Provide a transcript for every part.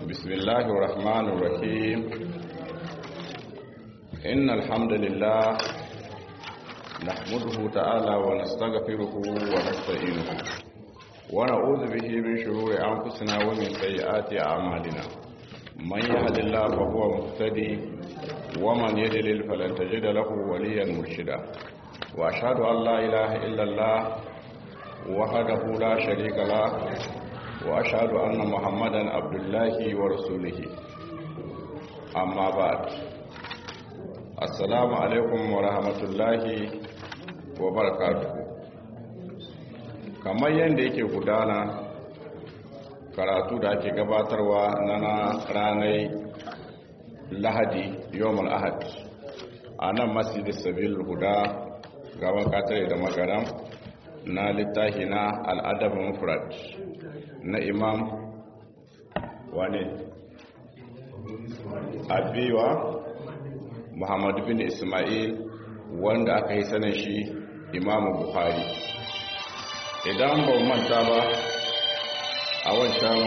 بسم الله الرحمن الرحيم إن الحمد لله نحمده تعالى ونستغفره ونستعينه ونعوذ به من شرور أنفسنا ومن سيئات أعمالنا من يهد الله فهو مهتدي ومن يضلل فلن تجد له وليا مرشدا وأشهد أن لا إله إلا الله وحده لا شريك له وأشهد أن محمدا عبد الله ورسوله أما بعد السلام عليكم ورحمة الله وبركاته kamar yadda yake gudana karatu da ake gabatarwa na ranar lahadi yawon ahad a nan masjid sabil guda gaban katare da magaram na littafi na al'adabin mufrad na imam wane abiwa muhammadu bin ismail wanda aka yi sanin shi imamu buhari idan ba manta ba a wancan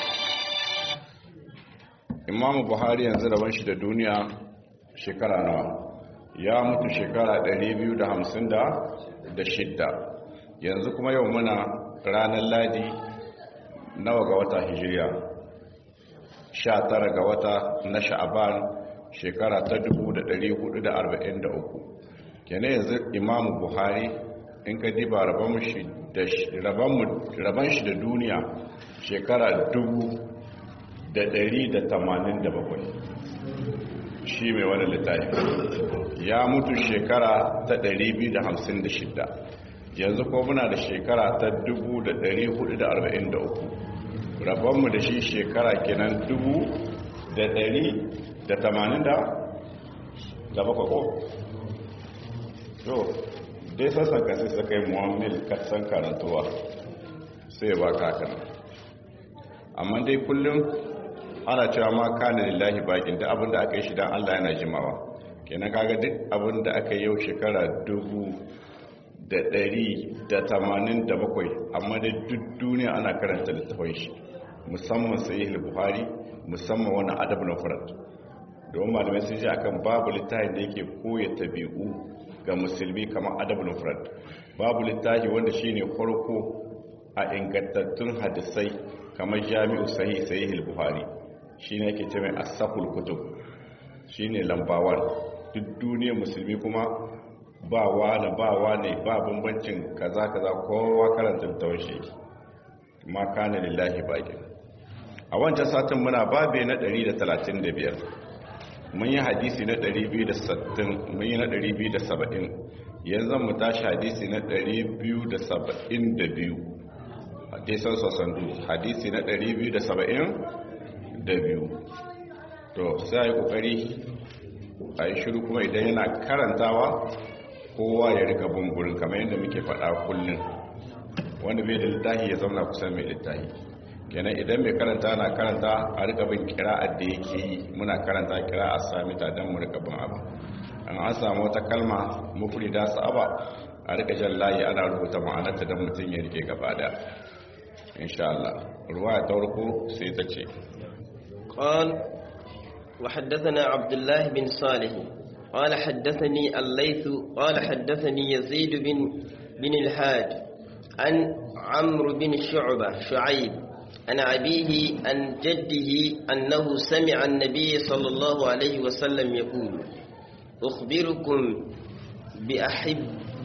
imamu buhari yanzu rabon shi da duniya shekara nawa ya mutu shekara 256 yanzu kuma yau muna ranar ladi nawa ga wata hijiriya 19 ga wata na sha'aban shekara ta 1443 kene yanzu imamu buhari in ka diba rabon shi da duniya shekara 187 shi mai wani littafi ya mutu shekara ta 256 yanzu ko muna da shekara ta 1443 rabonmu da shi shekara kenan 180 da bakwai ko? to dai sassan kasi suka yi muwammil kasan karantuwa sai ba kakan amma dai kullum ana cewa ma kanin lillahi bakin da abinda aka yi shi don allah yana jimawa kenan kaga duk abinda aka yi yau shekara dubu da ɗari da tamanin da bakwai amma da duk duniya ana karanta littafin shi musamman sahih buhari musamman wani adab na furat domin malamai sun ji akan babu littafin da yake koya tabi'u ga musulmi kamar adab na furat babu littafi wanda shine farko a ingantattun hadisai kamar jami'u sahih sahih buhari shine yake ce mai asahul kutub shine lambawan duk duniyar musulmi kuma ba wane ba wane ba bambancin kaza kaza kowa karanta littafin shi ma kana lillahi bakin a wancan satin muna babe na 135 mun yi hadisi na 260 mun yi na 270 yanzu mu tashi hadisi na 272 hadisan sosandu hadisi na 272 to sai a yi kokari a yi shiru kuma idan yana karantawa kowa ya rika bungurin kamar yadda muke faɗa kullum wanda bai da littafi ya zauna kusan mai littafi kenan idan mai karanta na karanta a rika bin kira'ar da yake yi muna karanta kira a sami ta don mu rika bin abu an an samu wata kalma mufri da sa'aba a rika jan layi ana rubuta ma'anarta don mutum ya rike gaba da insha Allah ruwa ta farko sai ta ce قال وحدثنا عبد الله بن صالح قال حدثني الليث قال حدثني يزيد بن بن الحاج عن عمرو بن شعبة شعيب عن أبيه عن جده أنه سمع النبي صلى الله عليه وسلم يقول أخبركم بأحب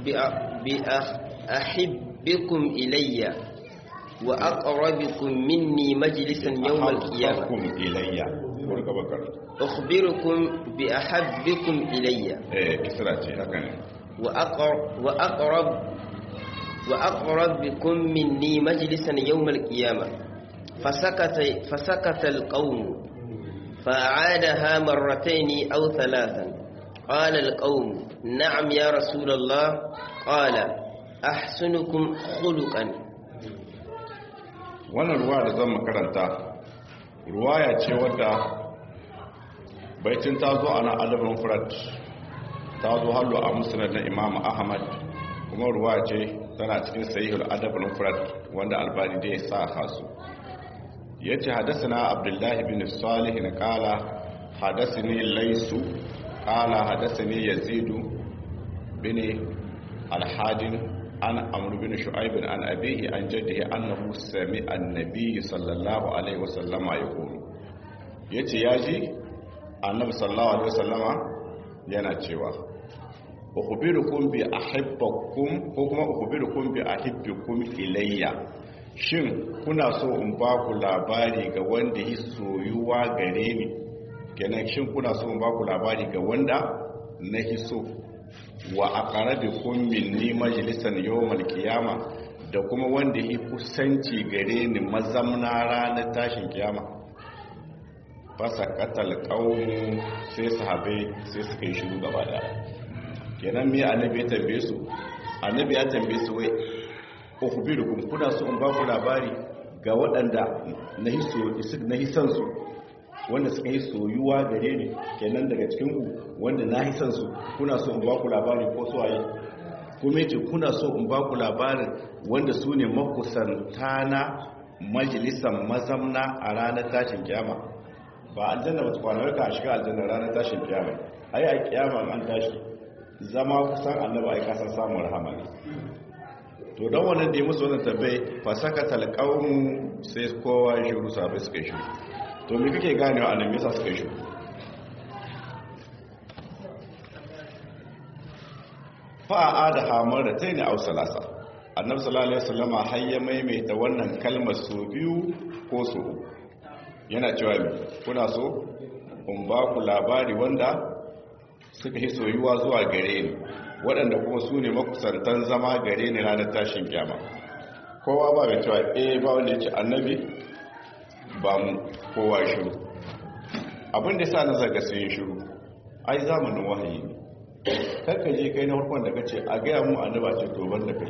بأحبكم إلي وأقربكم مني مجلسا يوم القيامة إلي أخبركم بأحبكم إلي وأقرب, وأقرب وأقربكم مني مجلسا يوم القيامة فسكت, فسكت القوم فأعادها مرتين أو ثلاثا قال القوم نعم يا رسول الله قال أحسنكم خلقا wannan ruwa da zan makaranta ruwaya ce wadda baitin ta zo ana adabin furat ta zo hallo a musulun na imam ahmad kuma ruwa ce tana cikin sahihul adab al-mufrad wanda albani da ya sa hasu yace hadathana abdullahi bin salih na qala hadathani laysu qala hadathani yazid bin al-hadin an amr bin shu'aib an abihi an jaddihi annahu sami'a an-nabiy sallallahu alaihi wasallama yaqulu yace yaji annabi sallallahu alaihi wasallama yana cewa ukhbirukum bi ahibbakum ko kuma ukhbirukum bi ahibbikum ilayya shin kuna so in ba ku labari ga wanda yi soyuwa gare ni kenan shin kuna so in ba ku labari ga wanda na hiso wa aqrabukum minni majlisan yawmal qiyama da kuma wanda yi kusanci gare ni mazamna ranar tashin kiyama fasa katal qaumu sai sahabbai sai suka yi shiru gaba daya kenan me annabi ya tambaye su annabi ya tambaye su wai ukhbirukum kuna so in ba ku labari ga waɗanda na hiso na hisan su wanda suka yi soyuwa gare ni kenan daga cikin ku wanda na hisan su kuna so in ba ku labari ko su waye kuma yace kuna so in ba ku labarin wanda su ne makusantana majalisan mazamna a ranar tashin kiyama ba aljanna ba tukwanar ka shiga aljanna ranar tashin kiyama ai a kiyama an tashi zama kusan annaba ai kasan samun rahama ne to don wannan da ya musu wannan tabbai fa saka talqawmu sai kowa ya shiru sabai suka shiru to me kake ganewa annabi yasa suka shiru fa aada hamar da tayi aw salasa annabi sallallahu alaihi wasallama har ya maimaita wannan kalmar so biyu ko so yana cewa kuna so in ba ku labari wanda suka yi soyuwa zuwa gare ni waɗanda kuma su ne makusantan zama gare ni ranar tashin kyama kowa ba mai cewa eh ba wanda ya ce annabi ba mu kowa shiru abin da sa na zaga sai yin shiru ai zamanin wahayi ne kakka je kai na farkon da kace a gaya mu annaba ce to ban da kai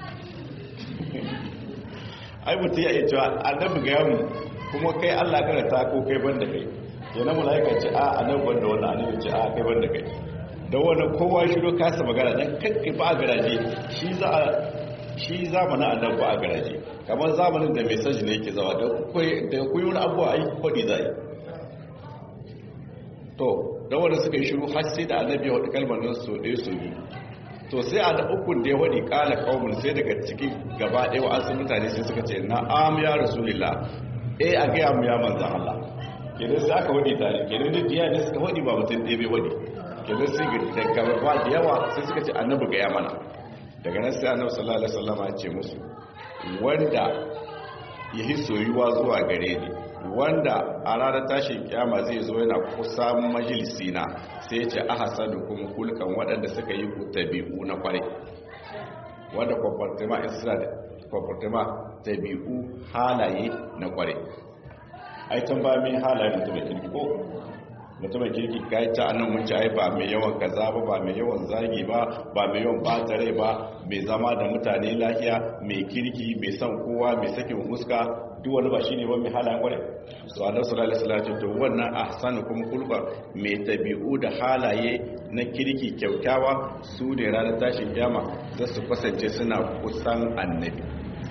ai mutum ya iya cewa annabi gaya mu kuma kai allah karanta ko kai ban da kai yana mula'ika ce a annabi ban da wannan annabi ce a kai ban da kai da wani kowa shiro kasa magana don kakki ba a garaje shi zamanin annan ba a garaje kamar zamanin da mai sanji ne yake zawa da kuyi wani abuwa a yi kwaɗi za yi to da wanda suka yi shiru har sai da annabi ya waɗi kalmar nan so ɗaya so biyu to sai a da ukun da ya waɗi ƙala ƙaunin sai daga ciki gaba ɗaya wa asu mutane sai suka ce na am ya rasulillah eh a gaya mu ya manzan Allah kenan sai aka waɗi tare kenan da diya ne suka waɗi ba mutum ɗaya bai waɗi kenan sai daga ba da yawa sai suka ce annabi ga ya mana daga nan sai annabi sallallahu alaihi wasallam ya ce musu wanda ya yi soyuwa zuwa gare ni wanda a ranar tashin kiyama zai zo yana kusa majalisi na sai ya ce ahsanu kuma kulkan waɗanda suka yi tabi'u na kware wanda kwamfartima isra da kwamfartima tabi'u halaye na kware ai tun ba mai halaye mutum da kirki ko mutumin kirki kai ta annan mun ci ai ba mai yawan kaza ba ba mai yawan zagi ba ba mai yawan bata rai ba mai zama da mutane lafiya mai kirki mai son kowa mai sakin fuska duk wani ba shine ba mai halayen kware so annabi sallallahu alaihi wasallam to wannan ahsanukum khulqa mai tabi'u da halaye na kirki kyaukyawa su ne ranar tashin kiyama za su kasance suna kusan annabi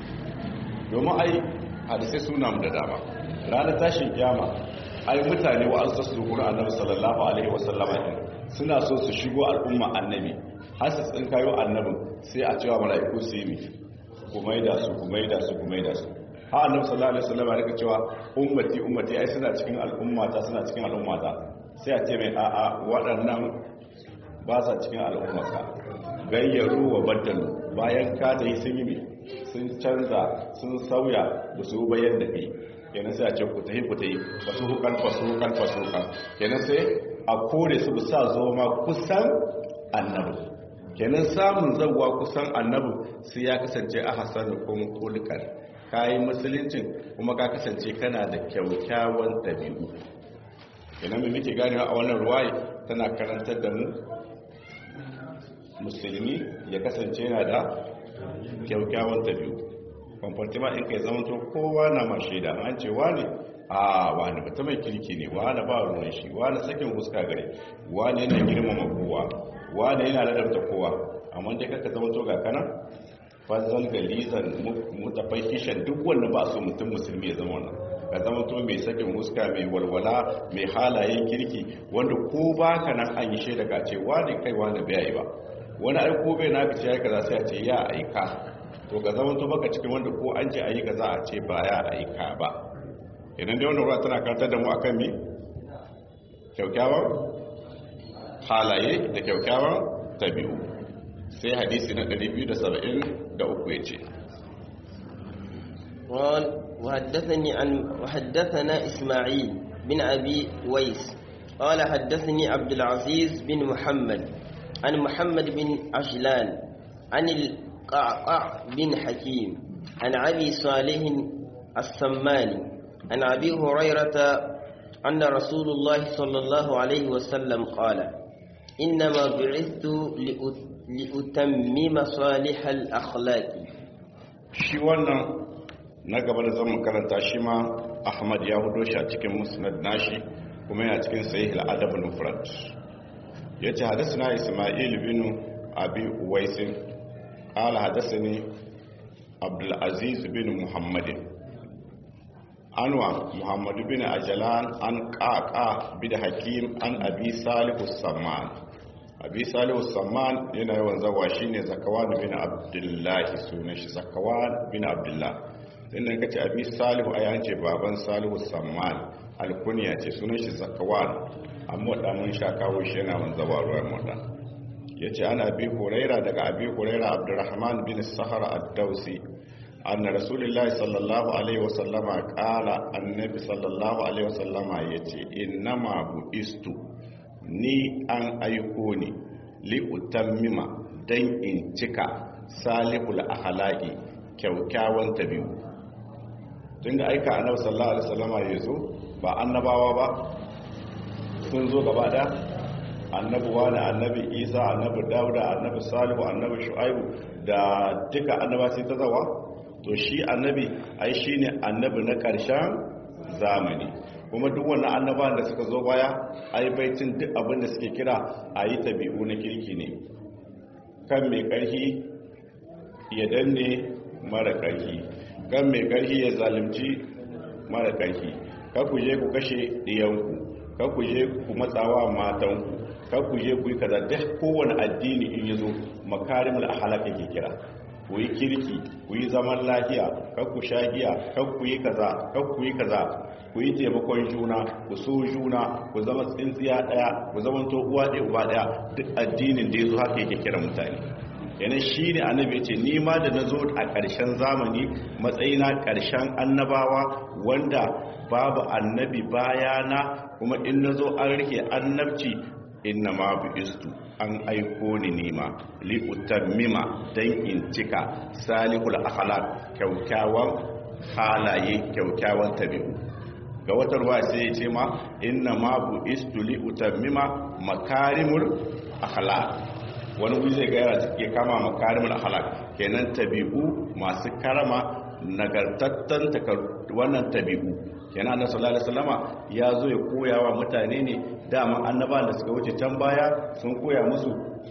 domin ai hadisai suna mu da dama ranar tashin kiyama ai mutane wa an su gura annabi sallallahu alaihi wasallama din suna so su shigo al'umma annabi har su tsin kayo annabin sai a cewa mala'iku su yi ku maida su ku maida su ku maida su ha annabi sallallahu alaihi wasallama rika cewa ummati ummati ai suna cikin al'ummata suna cikin al'ummata sai a ce mai a'a waɗannan ba sa cikin al'ummata gayyaru wa baddalu bayan ka ta yi sun yi sun canza sun sauya ba su bayan da kai kenan sai a ce ku tahi ku tahi fasu hukan fasu hukan fasu hukan kenan sai a kore su sa zo ma kusan annabi kenan samun zawwa kusan annabi sai ya kasance a hasanu kuma kulkan kayi musuluncin kuma ka kasance kana da kyaukyawan dabi'u kenan mai muke ganewa a wannan ruwaye tana karantar da mu musulmi ya kasance yana da kyaukyawan dabi'u kwamfartima in kai zamanto kowa na ma shaida an ce wani a wani bata mai kirki ne wani ba ruwan shi wani sakin huska gare wani yana girmama kowa wani yana ladabta kowa amma dai kaka zamanto ga kana fazal galizan mutafahishan duk wanda ba su mutum musulmi ya zama wannan ka zama to mai sakin huska mai walwala mai halayen kirki wanda ko baka nan an yi shaida ka ce wani kai wani bai yi ba wani aiko bai na ka ce ya kaza sai a ce ya aika to ka zama to baka cikin wanda ko an ce ayi kaza a ce ba ya aika ba idan dai wannan ruwa tana karantar da mu akan me kyaukyawan halaye da kyaukyawan tabi'u sai hadisi na 273 ya ce قال وحدثني عن وحدثنا إسماعيل بن أبي ويس قال حدثني عبد العزيز بن محمد عن محمد بن عجلان عن القعقع بن حكيم عن أبي صالح السماني عن أبي هريرة أن رسول الله صلى الله عليه وسلم قال إنما بعثت لأتمم صالح الأخلاق shi wannan na gaba da zama karanta shi ma ahmad ya hudo shi a cikin musnad nashi kuma yana cikin sahih al-adab al-mufrad yace hadathana isma'il bin abi uwais qala hadathani abdul aziz bin muhammad anwa muhammad bin ajlan an qaqa bin hakim an abi salih as-samman abi salih as-samman yana yawan zawa shine zakawan bin abdullah sunan shi zakawan bin abdullah inda kace abi salihu ayan ce baban salihu samman alkunya ce sunan shi zakawan amma da mun sha kawo shi yana wanzawa ruwan mutan yace ana bi huraira daga abi huraira abdurrahman bin sahara ad-dausi anna rasulullahi sallallahu alaihi wasallama qala annabi sallallahu alaihi wasallama yace innama buistu ni an aiko ni li utammima dan in cika salihul akhlaqi kyaukyawan tabi'u tun da aika annabi sallallahu alaihi wasallama ya zo ba annabawa ba sun zo gaba da annabi wani annabi isa annabi dauda annabi salihu annabi shu'aibu da duka annaba sai ta zawa to shi annabi ai shine annabi na karshen zamani kuma duk wannan annabawan da suka zo baya ai baitin duk abin da suke kira ayi tabi'u na kirki ne kan mai karfi ya danne mara karfi kan mai ƙarfi ya zalimci mara ƙarfi ku je ku kashe ɗiyanku ku je ku matsawa matanku ku je ku yi kaza duk kowane addini in yi zo makarimul ahalaka ke kira ku yi kirki ku yi zaman lafiya ku sha giya ku yi kaza ku yi kaza ku yi taimakon juna ku so juna ku zama tsintsiya ɗaya ku zama to uwa ɗaya uba ɗaya duk addinin da ya zo haka yake kira mutane yana shi ne annabi ce ni ma da na zo a ƙarshen zamani matsayina ƙarshen annabawa wanda babu annabi bayana kuma in na zo an rike annabci inna ma bu istu an aiko ni nima li utammima dan in cika salihul akhlaq kyaukyawan halaye kyaukyawan tabi'u ga wata ruwa sai ya ce ma inna ma bu istu li utammima makarimul akhlaq wani wuri zai gaya ya kama makarimul akhlaq kenan tabi'u masu karama nagartattan wannan tabi'u kenan annabi sallallahu alaihi wasallama ya zo ya koya wa mutane ne dama annabawan da suka wuce can baya sun koya musu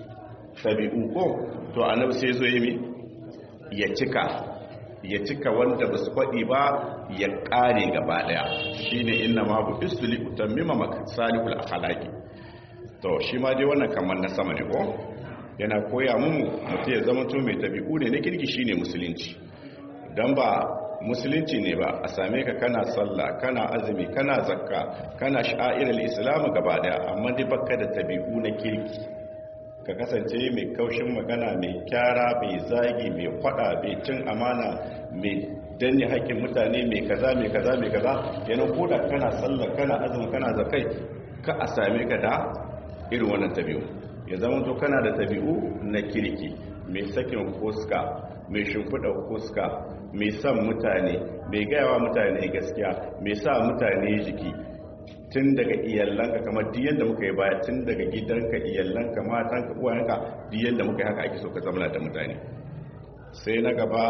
tabi'u ko to annabi sai zo yi ya cika ya cika wanda ba su faɗi ba ya ƙare gaba ɗaya shi ne inna ma bu istuli utammima masalihul akhlaqi to shi ma dai wannan kamar na sama ne ko yana koya mu mutum ya zama to mai tabi'u ne na kirki shine musulunci dan ba musulunci ne ba a same ka kana sallah kana azumi kana zakka kana sha'irar islam gaba daya amma dai baka da tabi'u na kirki ka kasance mai kaushin magana mai kyara mai zagi mai kwada mai cin amana mai danne haƙƙin mutane mai kaza mai kaza mai kaza kenan koda kana sallah kana azumi kana zakai ka a same ka da irin wannan tabi'u ya zama to kana da tabi'u na kirki mai sakin fuska mai shimfiɗa fuska mai son mutane mai gayawa mutane gaskiya mai sa mutane jiki tun daga iyalanka kamar diyan da muka yi baya tun daga gidanka iyalanka matanka uwayenka diyan da muka yi haka ake so ka zama da mutane sai na gaba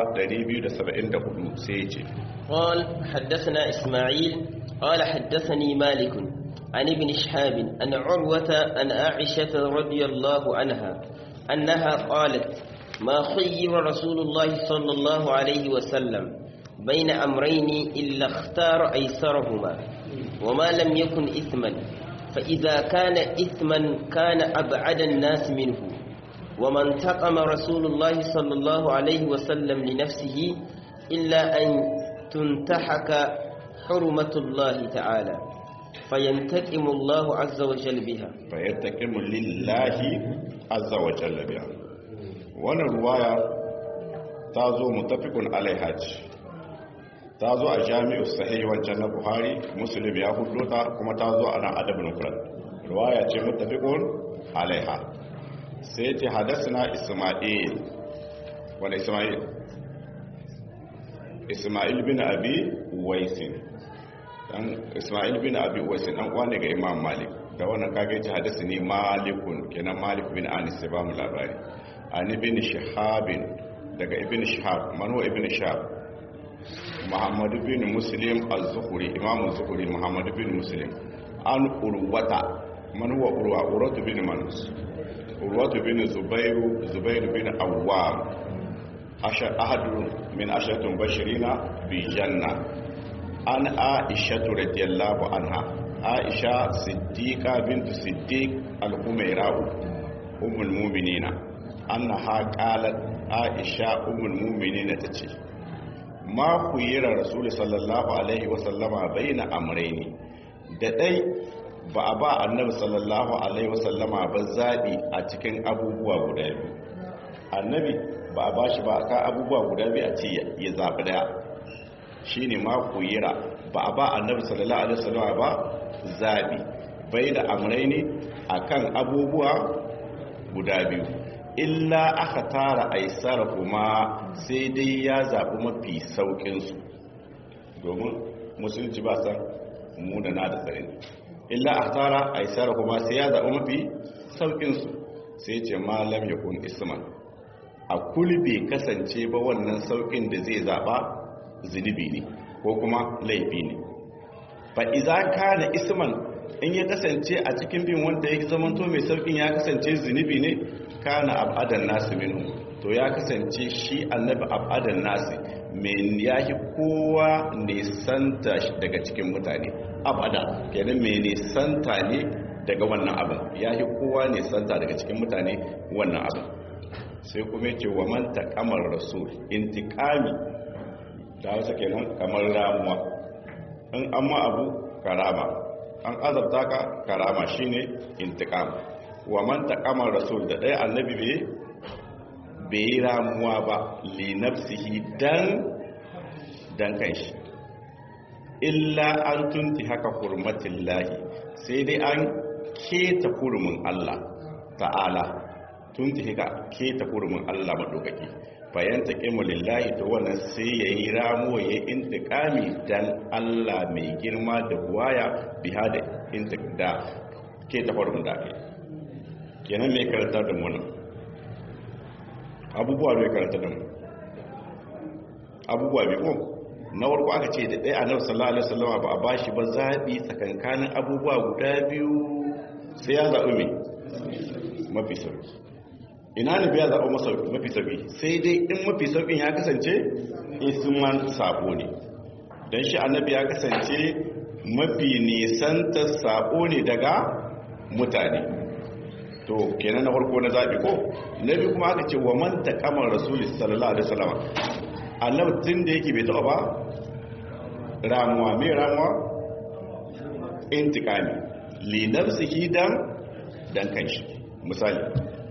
274 sai ya ce قال حدثنا إسماعيل قال حدثني مالك عن ابن شهاب أن عروة أن عائشة رضي الله عنها أنها قالت ما خير رسول الله صلى الله عليه وسلم بين أمرين إلا اختار أيسرهما وما لم يكن إثما فإذا كان إثما كان أبعد الناس منه وما انتقم رسول الله صلى الله عليه وسلم لنفسه إلا أن تنتحك حرمة الله تعالى فينتقم الله عز وجل بها فينتقم لله عز وجل بها wannan ruwaya ta zo mutafikun alaiha ce ta zo a jami'u sahih wancan na buhari muslim ya hudu ta kuma ta zo a nan adabin kuran ruwaya ce mutafikun alaiha sai ce hadasina isma'il wanda isma'il isma'il bin abi waisin dan isma'il bin abi waisin dan kwane ga imam malik da wannan kage ce hadasi ne malikun kenan malik bin anis sai ba mu labari an ibn shihabin daga ibn shihab manu ibn shihab muhammad bin muslim az-zuhri imam az-zuhri muhammad bin muslim an urwata man huwa urwa urwatu bin manus urwatu bin zubairu zubairu bin awwam ahadu min ashatun bashirina bi janna an aisha radiyallahu anha aisha siddiqa bintu siddiq al-humaira'u ummul mu'minina annaha qalat aisha ummul mu'minina tace ma kuyira rasul sallallahu alaihi wa sallama baina amrayni da dai ba a ba annabi sallallahu alaihi wa sallama ba zabi a cikin abubuwa guda biyu annabi ba a bashi ba ka abubuwa guda biyu a ce ya zabi daya shine ma kuyira ba a ba annabi sallallahu alaihi wa sallama ba zabi baina amrayni akan abubuwa guda biyu illa aka tara aisara kuma sai dai ya zaɓi mafi sauƙinsu domin musulunci ba san mu da na da tsari illa aka tara aisara kuma sai ya zaɓi mafi sauƙinsu sai ce malam ya kun isman a kulbe kasance ba wannan sauƙin da zai zaɓa zunubi ne ko kuma laifi ne fa iza kana isman in ya kasance a cikin bin wanda ya zamanto mai sauƙin ya kasance zunubi ne kana abadan nasu minu to ya kasance shi annabi abadan nasu mai yahi kowa nisanta daga cikin mutane abada kenan mai nisanta ne daga wannan abin yahi kowa nisanta daga cikin mutane wannan abin sai kuma yake wa man taqamar rasul intiqami da wasu kenan kamar ramuwa in amma abu karama an azabta ka karama shine intiqam wa man taqama rasul da dai annabi bai bai ramuwa ba li nafsihi dan dan kanshi illa an tunti haka hurmatillahi sai dai an keta hurumin Allah ta'ala tunti haka keta hurumin Allah madaukaki bayan taqimu lillahi to wannan sai yayi ramuwa yayi intiqami dan Allah mai girma da buwaya biha da intiqda keta hurumin da kai kenan mai karanta da mu nan abubuwa mai karanta da mu abubuwa mai ko na warko aka ce da ɗaya annabi sallallahu alaihi wasallam ba a bashi ba zabi tsakankanin abubuwa guda biyu sai ya zaɓi mai mafi sauki ina ne biya zaɓi mafi sauki sai dai in mafi saukin ya kasance isman sabo ne don shi annabi ya kasance mafi nisantar sabo ne daga mutane to kenan na farko na zaɓi ko na biyu kuma aka ce wa man taƙamar rasuli sallallahu alaihi wasallam annabi tun da yake bai taɓa ba ramuwa mai ramuwa intikami li nafsihi dan dan kanshi misali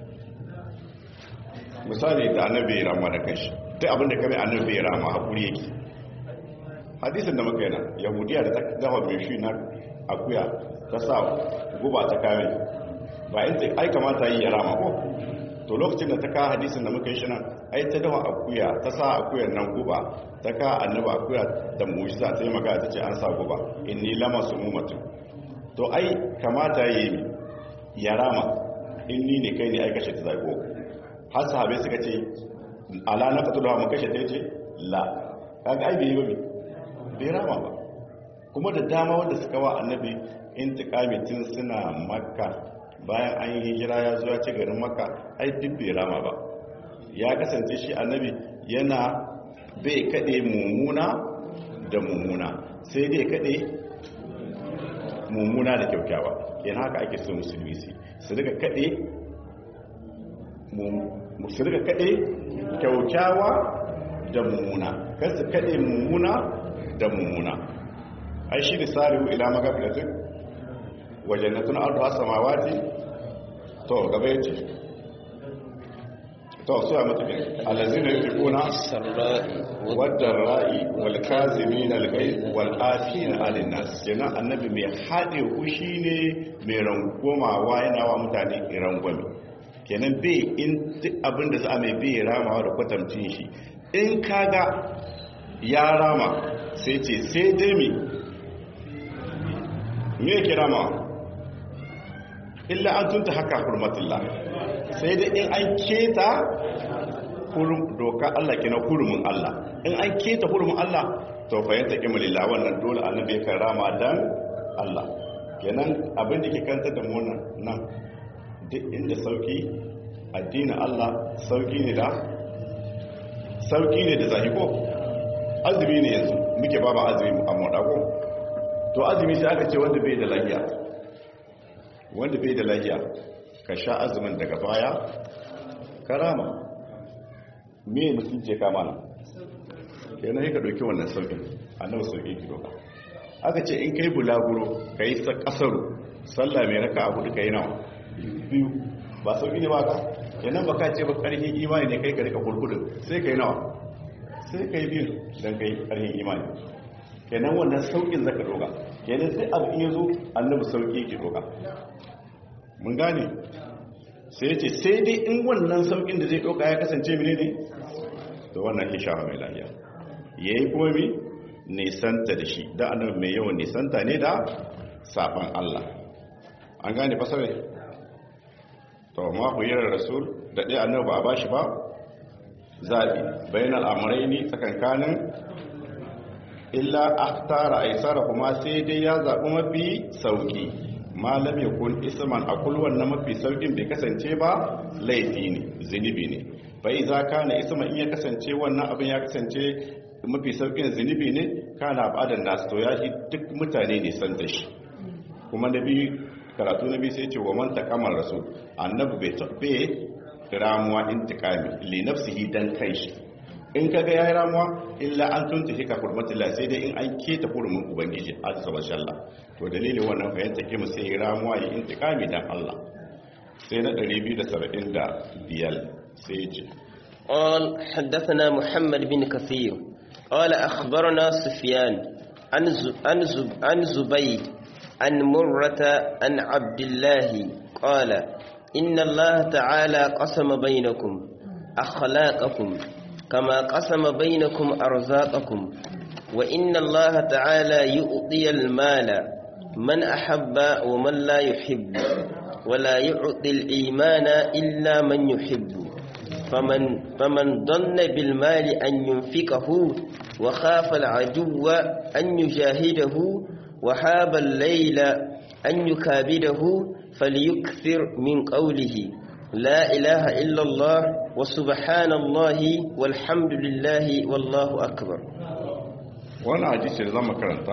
misali da annabi ya ramuwa da kanshi duk abinda kame annabi ya ramuwa hakuri yake hadisin da muka yana yahudiya da ta dafa mai shi na akuya ta sa guba ta kame ba in ai kamata yi ya rama ko to lokacin da ta ka hadisin da muka yi shi nan ai ta dawa akuya ta sa akuyar nan guba ta ka annaba akuya da mujiza ta yi magana ta ce an sa guba inni lama su mutu to ai kamata yi ya rama inni ne kai ne ai kashe ta zago har sahabai suka ce ala na fatu da mu kashe ta ce la kaga ai bai yi ba bai rama ba kuma da dama wanda suka wa annabi intiqami tun suna makka bayan an yi hijira ya zuwa ci garin maka ai duk bai rama ba ya kasance shi annabi yana bai kaɗe mummuna da mummuna sai dai kaɗe mummuna da kyaukyawa yana haka ake so musulmi su su daga kaɗe su daga kaɗe kyaukyawa da mummuna kan su kaɗe mummuna da mummuna ai shi da sari'u ila magafilatin wajen na tuna ardu samawati to gaba yace to su a matakin alazina yunfiquna wadda ra'i wal kazimin al ghayb wal afina 'anil nas kenan annabi mai hade kushi ne mai rangomawa yana wa mutane rangwame kenan bai in duk abinda za a mai bai ramawa da kwatamcin shi in kaga ya rama sai ce sai dai mi me yake ramawa illa an tunta haka hurmatullah sai dai in an keta doka Allah kina hurumin Allah in an keta hurumin Allah to fahimta kimalillah wannan dole annabi ya karama dan Allah kenan abin da ke kanta da mu nan duk inda sauki addinin Allah sauki ne da sauki ne da zahiko azumi ne yanzu muke ba ba azumi a modago to azumi sai aka ce wanda bai da lafiya wanda bai da lafiya ka sha azumin daga baya karama me mutum ce kama nan kenan yi ka ɗauki wannan sauƙin annabi sauƙi ki doka aka ce in kai bulaguro ka yi ƙasaru sallah mai raka abu duka yi nawa biyu ba sauƙi ne ba ka kenan ba ka ce ba ƙarfin imani ne kai ka rika kurkudin sai ka yi nawa sai ka yi biyu don ka yi ƙarfin imani kenan wannan sauƙin zaka doka kenan sai abu iya zo annabi sauƙi ki doka mun gane sai ce sai dai in wannan saukin da zai ɗauka ya kasance mene ne da wannan hishawa mai lafiya ya yi kuma mi nisanta da shi da annabi mai yawan nisanta ne da safan Allah an gane fasare to ma ku yi rasul da ɗaya annabi ba a bashi ba zaɓi bayan al'amurai ne tsakankanin illa aktara aisara kuma sai dai ya zaɓi mafi sauki malam ya kun isman a kulwan na mafi saukin bai kasance ba laifi ne zunubi ne bai za ka na isman in ya kasance wannan abin ya kasance mafi saukin zunubi ne kana ba'adan nasu to ya shi duk mutane ne san da shi kuma na biyu karatu na biyu sai ce wa man takamar rasul annabi bai tabbe ramuwa intikami li nafsihi dan kai shi in kaga yayi ramuwa illa an tunta shi ka hurmatullah sai dai in an keta hurumin ubangiji azza wa jalla to dalilin wannan fahimta ke mu sai ramuwa yi intikami dan Allah sai na 275 sai ya ce قال حدثنا محمد بن كثير قال أخبرنا سفيان عن عن عن زبيد عن مرة عن عبد الله قال إن الله تعالى قسم بينكم أخلاقكم كما قسم بينكم أرزاقكم وإن الله تعالى يؤطي المال من أحب ومن لا يحب ولا يعطي الإيمان إلا من يحب فمن, فمن ظن بالمال أن ينفقه وخاف العدو أن يجاهده وحاب الليل أن يكابده فليكثر من قوله لا إله إلا الله وسبحان الله والحمد لله والله أكبر wani hadisi da zama karanta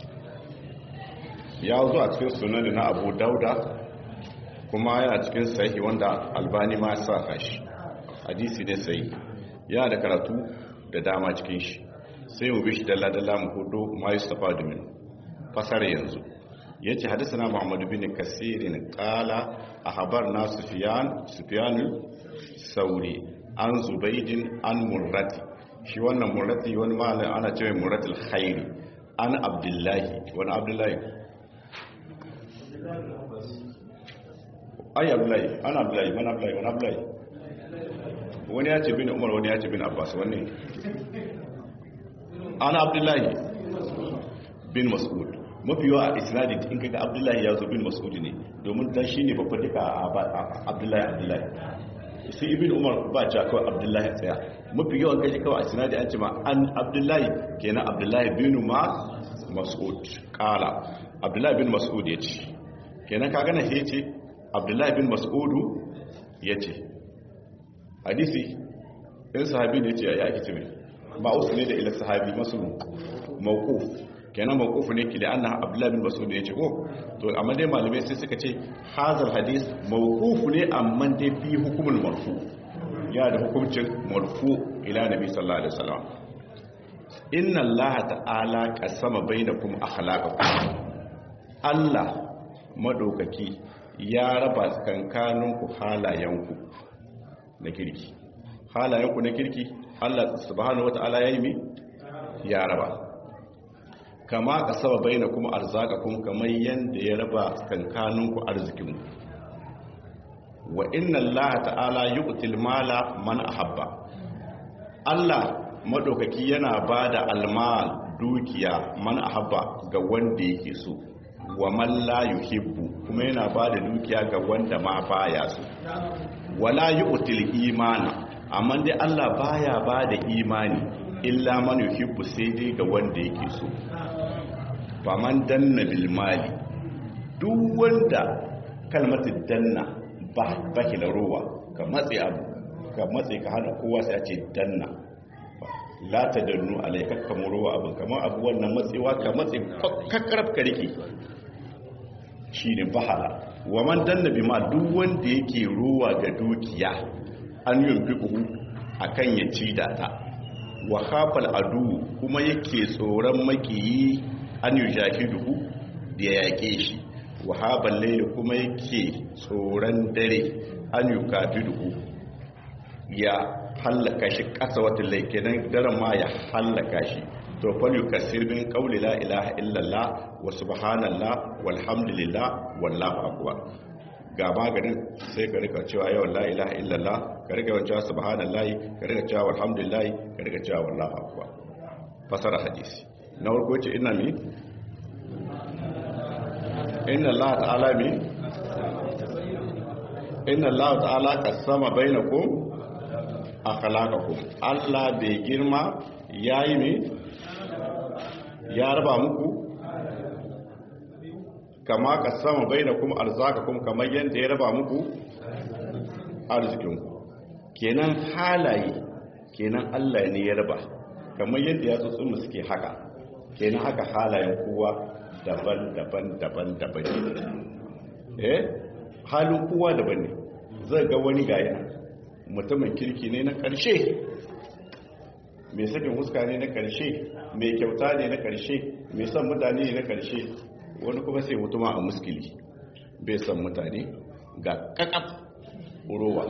ya zo a cikin sunani na abu dauda kuma yana cikin sahihi wanda albani ma sa kashi hadisi ne sai yana da karatu da dama cikin shi sai mu bishi dalla-dalla mu hudu ma yi safa domin fasara yanzu ya ce hadisa na muhammadu bin kasirin kala a habar na sufiyanu sauri an zubaidin an murrati shi wannan murrati wani malin ana cewa murratul khairi an abdullahi wani abdullahi ai abdullahi an abdullahi wani abdullahi wani abdullahi wani ya ce bin umar wani ya ce bin abbas wani an abdullahi bin mas'ud mafi yawa a isnadin in kaga abdullahi ya zo bin mas'ud ne domin dan shine babba duka a abdullahi abdullahi sai ibn umar ba ce kawai abdullahi tsaya mafi yawan kaji kawai a isnadin an ce ma an abdullahi kenan abdullahi bin ma mas'ud kala abdullahi bin mas'ud ya ce kenan ka gana ya ce abdullahi bin mas'udu ya ce hadisi in sahabi ne ce ya ake ce mai ba wasu ne da ila sahabi masu mawquf kenan mawquf ne ki da anna abdullah bin mas'ud ya ce ko to amma dai malamai sai suka ce hazal hadis mawquf ne amma dai fi hukumul marfu ya da hukuncin marfu ila nabi sallallahu alaihi wasallam inna allaha ta'ala qasama bainakum akhlaqakum Allah madaukaki ya raba tsakankaninku halayenku na kirki halayenku na kirki Allah subhanahu wata'ala ya yi mi ya raba kama kasaba bainakum arzaqakum kamar yanda ya raba tsakankaninku arzikinku wa inna allaha ta'ala yu'til mala man ahabba Allah madaukaki yana bada almal dukiya man ahabba ga wanda yake so wa man la yuhibbu kuma yana bada dukiya ga wanda ma baya so wala yu'til imana amma dai Allah baya bada imani illa man yuhibbu sai dai ga wanda yake so faman danna bil mali duk wanda kalmatin danna ba baki da ruwa ka matse abu ka matse ka hana kowa sai a ce danna la ta dannu alaikar kamar ruwa abin kamar abu wannan matsewa ka matse kakkarab ka rike shi ne bahala wa man danna bi ma duk wanda yake ruwa ga dukiya an yin fiƙuhu a kan ya ci da ta wa hafal adu kuma yake tsoron makiyi an yi jahiduhu da ya yaƙe shi wahaban laili kuma yake tsoron dare an yi kafiduhu ya hallaka shi ƙasa wata laikinan daren ma ya hallaka shi to fal yukassir min qawli la ilaha illallah wa subhanallah walhamdulillah wallahu akbar ga maganin sai ka rika cewa yawan la ilaha illallah ka rika yawan cewa subhanallah ka rika cewa walhamdulillah ka rika cewa wallahu akbar fasara hadisi na farko ce ina mi inna Allah ta'ala mi inna Allah ta'ala qasama bainakum akhlaqakum Allah bai girma yayi mi ya raba muku kama qasama bainakum arzakakum kamar yanda ya raba muku arzikinku kenan halaye kenan Allah ne ya raba kamar yadda ya tsotsin mu suke haka kenan haka halayen kowa daban-daban daban-daban eh halin kowa daban ne zai ga wani gaya mutumin kirki ne na ƙarshe mai sakin huska ne na ƙarshe mai kyauta ne na ƙarshe mai son mutane ne na ƙarshe wani kuma sai mutuma a muskili bai son mutane ga kakaf urowa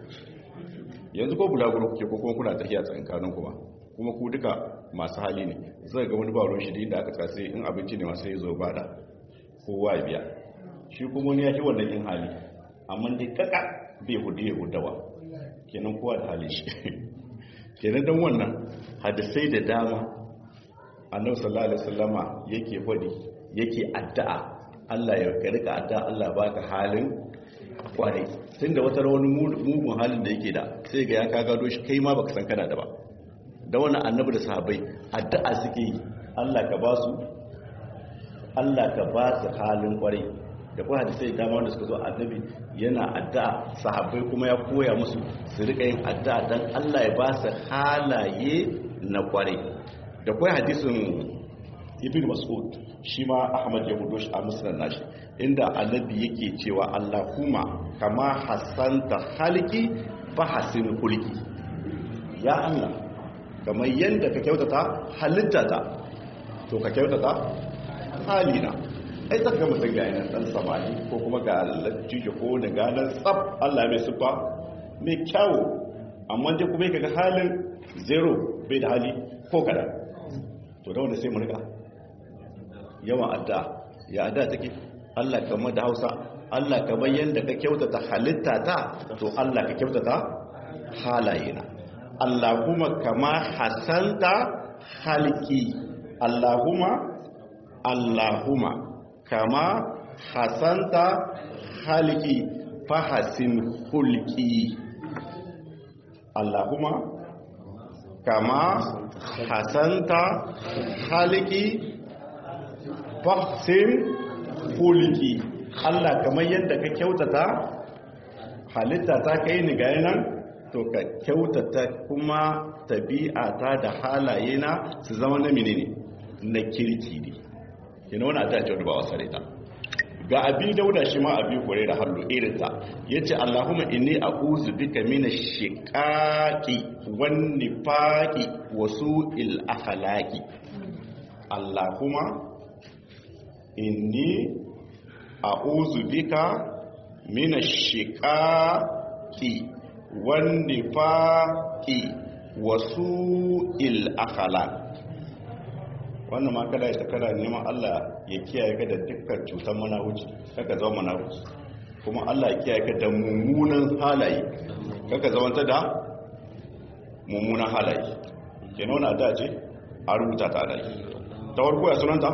yanzu ko bulaguro kuke ko kuma kuna tafiya tsakankanin kuma kuma ku duka masu hali ne zai ga wani ba ruwan shi da aka tsase in abinci ne masu yi zo bada kowa ya biya shi kuma wani ya fi wannan yin hali amma dai kaka bai hudu ya hudawa kenan kowa da hali shi kenan don wannan hadisai da dama annabi sallallahu alaihi wasallama yake fadi yake addu'a Allah ya rika addu'a Allah baka halin kwarai tunda wata wani mugun halin da yake da sai ga ya ka gado shi kai ma baka san kana da ba da wannan annabi da sahabbai addu'a suke yi Allah ka ba su Allah ka ba su halin kwarai da kuma hadisai dama wanda suka zo annabi yana addu'a sahabbai kuma ya koya musu su rika yin addu'a dan Allah ya ba su halaye na kwarai da kuma hadisin ibn mas'ud shi ma ahmad ya hudo shi a musnad nashi inda annabi yake cewa Allahumma kama hasanta halki fa hasin hulki ya Allah kamar yadda ka kyautata halittata to ka kyautata halina ai tsaka mutum ga yanar dan samari ko kuma ga lattijo ko da ganar tsab Allah mai sufa mai kyawo amma dai kuma kaga halin zero bai da hali ko kada to da wanda sai mu rika yawan adda ya adda take Allah kamar da Hausa Allah kamar yadda ka kyautata halittata to Allah ka kyautata halayena Allahumma kama hasanta halki Allahumma Allahumma kama hasanta halki fahasin hulki Allahumma kama hasanta halki fahasin hulki Allah kamar yadda ka kyautata halitta ta kai ni ga yanan to ka kyautata kuma tabi'ata da halaye na su zama na menene na kirki ne yana wani addu'a ce wadda ba wasa da ita ga abi dauda shi ma abi kore da hallo irinta ya ce allahumma inni a uzu bika mina shiƙaƙi wani faƙi wasu il'akhalaki allahumma inni a uzu bika mina shiƙaƙi wani faƙi wasu il'akhalaki wannan ma kada ya kada neman Allah ya kiyaye ka da dukkan cutar manawuci kaka zama manawuci kuma Allah ya kiyaye ka da mummunan halaye kaka zama da mummunan halaye ke nuna da ce a rubuta ta da ta warko ya sunanta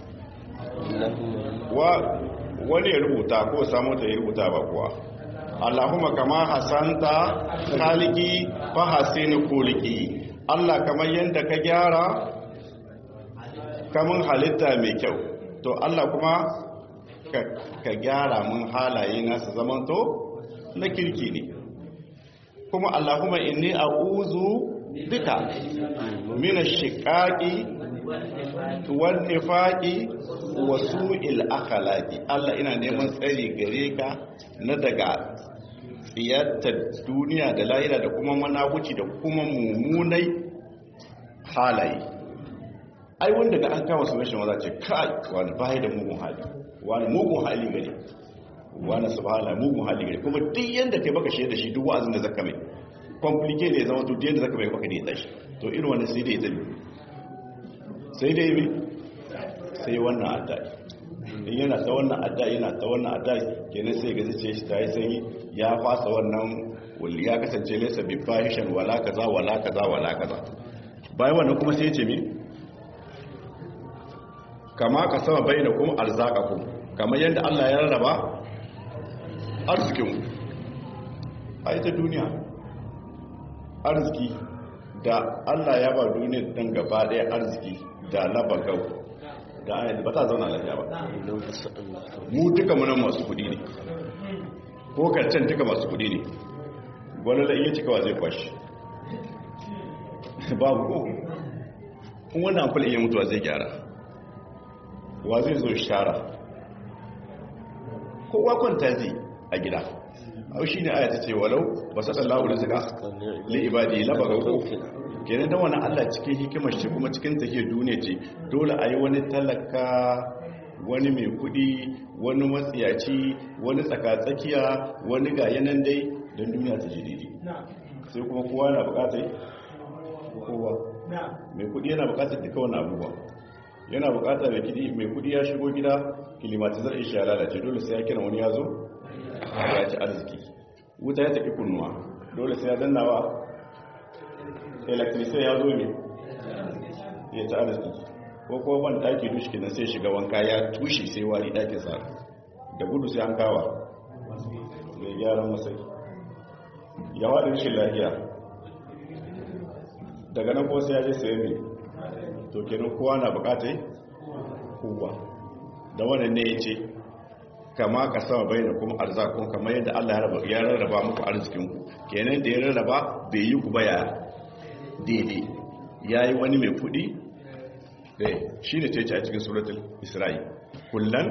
wa wani ya rubuta ko samu ta ya rubuta ba kuwa Allahumma kama hasanta khaliki fa hasini kuliki Allah kamar yadda ka gyara kamun halitta mai kyau to Allah kuma ka gyara mun halaye nasu zamanto na kirki ne kuma Allahumma inni a'udhu bika min ash-shiqaqi wal nifaqi wa su'il akhlaqi Allah ina neman tsari gare ka na daga tsiyatar duniya da lahira da kuma managuci da kuma mummunai halaye ai wanda ga an kama sunan maza ce kai wani bai da mugun hali wani mugun hali gare wani subhana mugun hali gare kuma duk yanda kai baka shaida shi duk wa'azin da zaka mai complicated ne zama to duk yanda zaka mai baka ne tashi to irin wannan sai dai zabi sai dai me sai wannan adda in yana ta wannan adda yana ta wannan adda kenan sai ga zace shi ta yi sanyi ya fasa wannan wali ya kasance laysa bi fahishan wala kaza wala kaza wala kaza bayan wannan kuma sai ya ce me kama ka sama bai da kuma arzakaku kamar yadda Allah ya rarraba arzikin a ita duniya arziki da Allah ya ba duniya don gaba ɗaya arziki da laba gau da ayyar ba ta zauna lafiya ba mu duka munan masu kudi ne ko karcen duka masu kudi ne wani da iya cikawa zai kwashi babu ko kun wannan akwai iya mutuwa zai gyara wa zai zo shara kowa kwanta zai a gida au shi ne ayata ce walau ba sa tsallahu da zika li ibadi labaga ko kenan da wani allah cikin hikimar shi kuma cikin take duniya ce dole a yi wani talaka wani mai kudi wani matsiyaci wani tsakatsakiya wani ga yanan dai don duniya ta ji daidai sai kuma kowa na bukatai kowa mai kudi yana bukatar duka wani abubuwa yana bukata mai kudi mai kudi ya shigo gida kilimatizar ishi ya lalace dole sai ya kira wani ya zo ya ci arziki wuta ya tafi kunnuwa dole sai ya dannawa electricity ya zo ne ya ci arziki ko kuma ban daki dushi kenan sai shiga wanka ya tushe sai wari dakin sa da gudu sai an kawa mai gyaran masai ya waɗin shi lafiya daga nan ko sai ya je sai mai to kenan kowa na bukatai kowa da wannan ne yace kama ka sama bayyana kuma arzakun kamar yadda Allah ya rarraba muku arzikinku kenan da ya rarraba bai yi ku baya daidai yayi wani mai kudi eh shine ce a cikin suratul isra'i kullan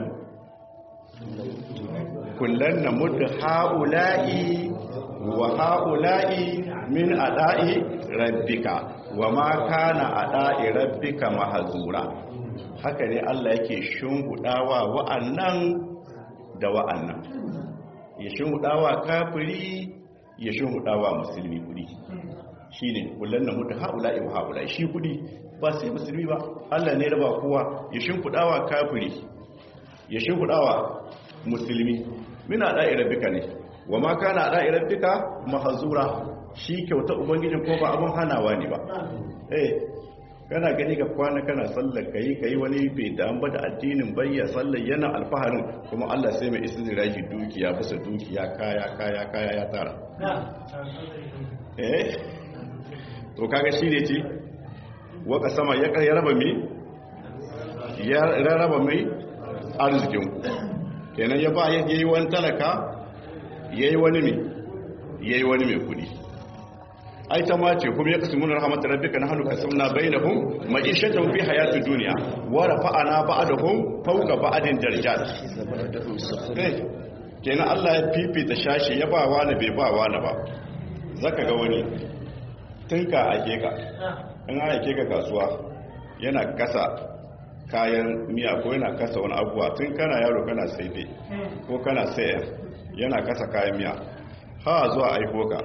kullan namud haula'i wa haula'i min ada'i rabbika wa ma kana ada'i rabbika mahzura haka ne Allah yake shungudawa wa'annan da wa'annan ya shungudawa kafiri ya shungudawa musulmi kudi shine kullun na mutu haula'i wa haula'i shi kudi ba sai musulmi ba Allah ne raba kowa ya shungudawa kafiri ya shungudawa musulmi min ada'i rabbika ne wa ma kana ada'i rabbika mahzura shi kyauta ubangijin ko ba abin hanawa ne ba eh kana gani ga kwana kana sallar kai kai wani bai da ba da addinin bayya sallar yana alfaharin kuma Allah sai mai istizraji dukiya bisa dukiya kaya kaya kaya ya tara eh to kaga shi ne ce waka sama ya ya raba mi ya raba mai arzikin ku kenan ya ba yayi wani talaka yayi wani mi yayi wani mai kudi ai ta ma ce kuma ya kasu mun rahmat rabbika nahnu qasamna bainahum ma'ishatan fi hayatid dunya wa rafa'ana ba'dahum fawqa ba'din darajat eh kenan Allah ya fifita shashi ya ba wani bai ba wani ba zaka ga wani tunka ake ka in ake ka kasuwa yana kasa kayan miya ko yana kasa wani abuwa tun kana yaro kana sai dai ko kana saya yana kasa kayan miya ha zuwa aiko ka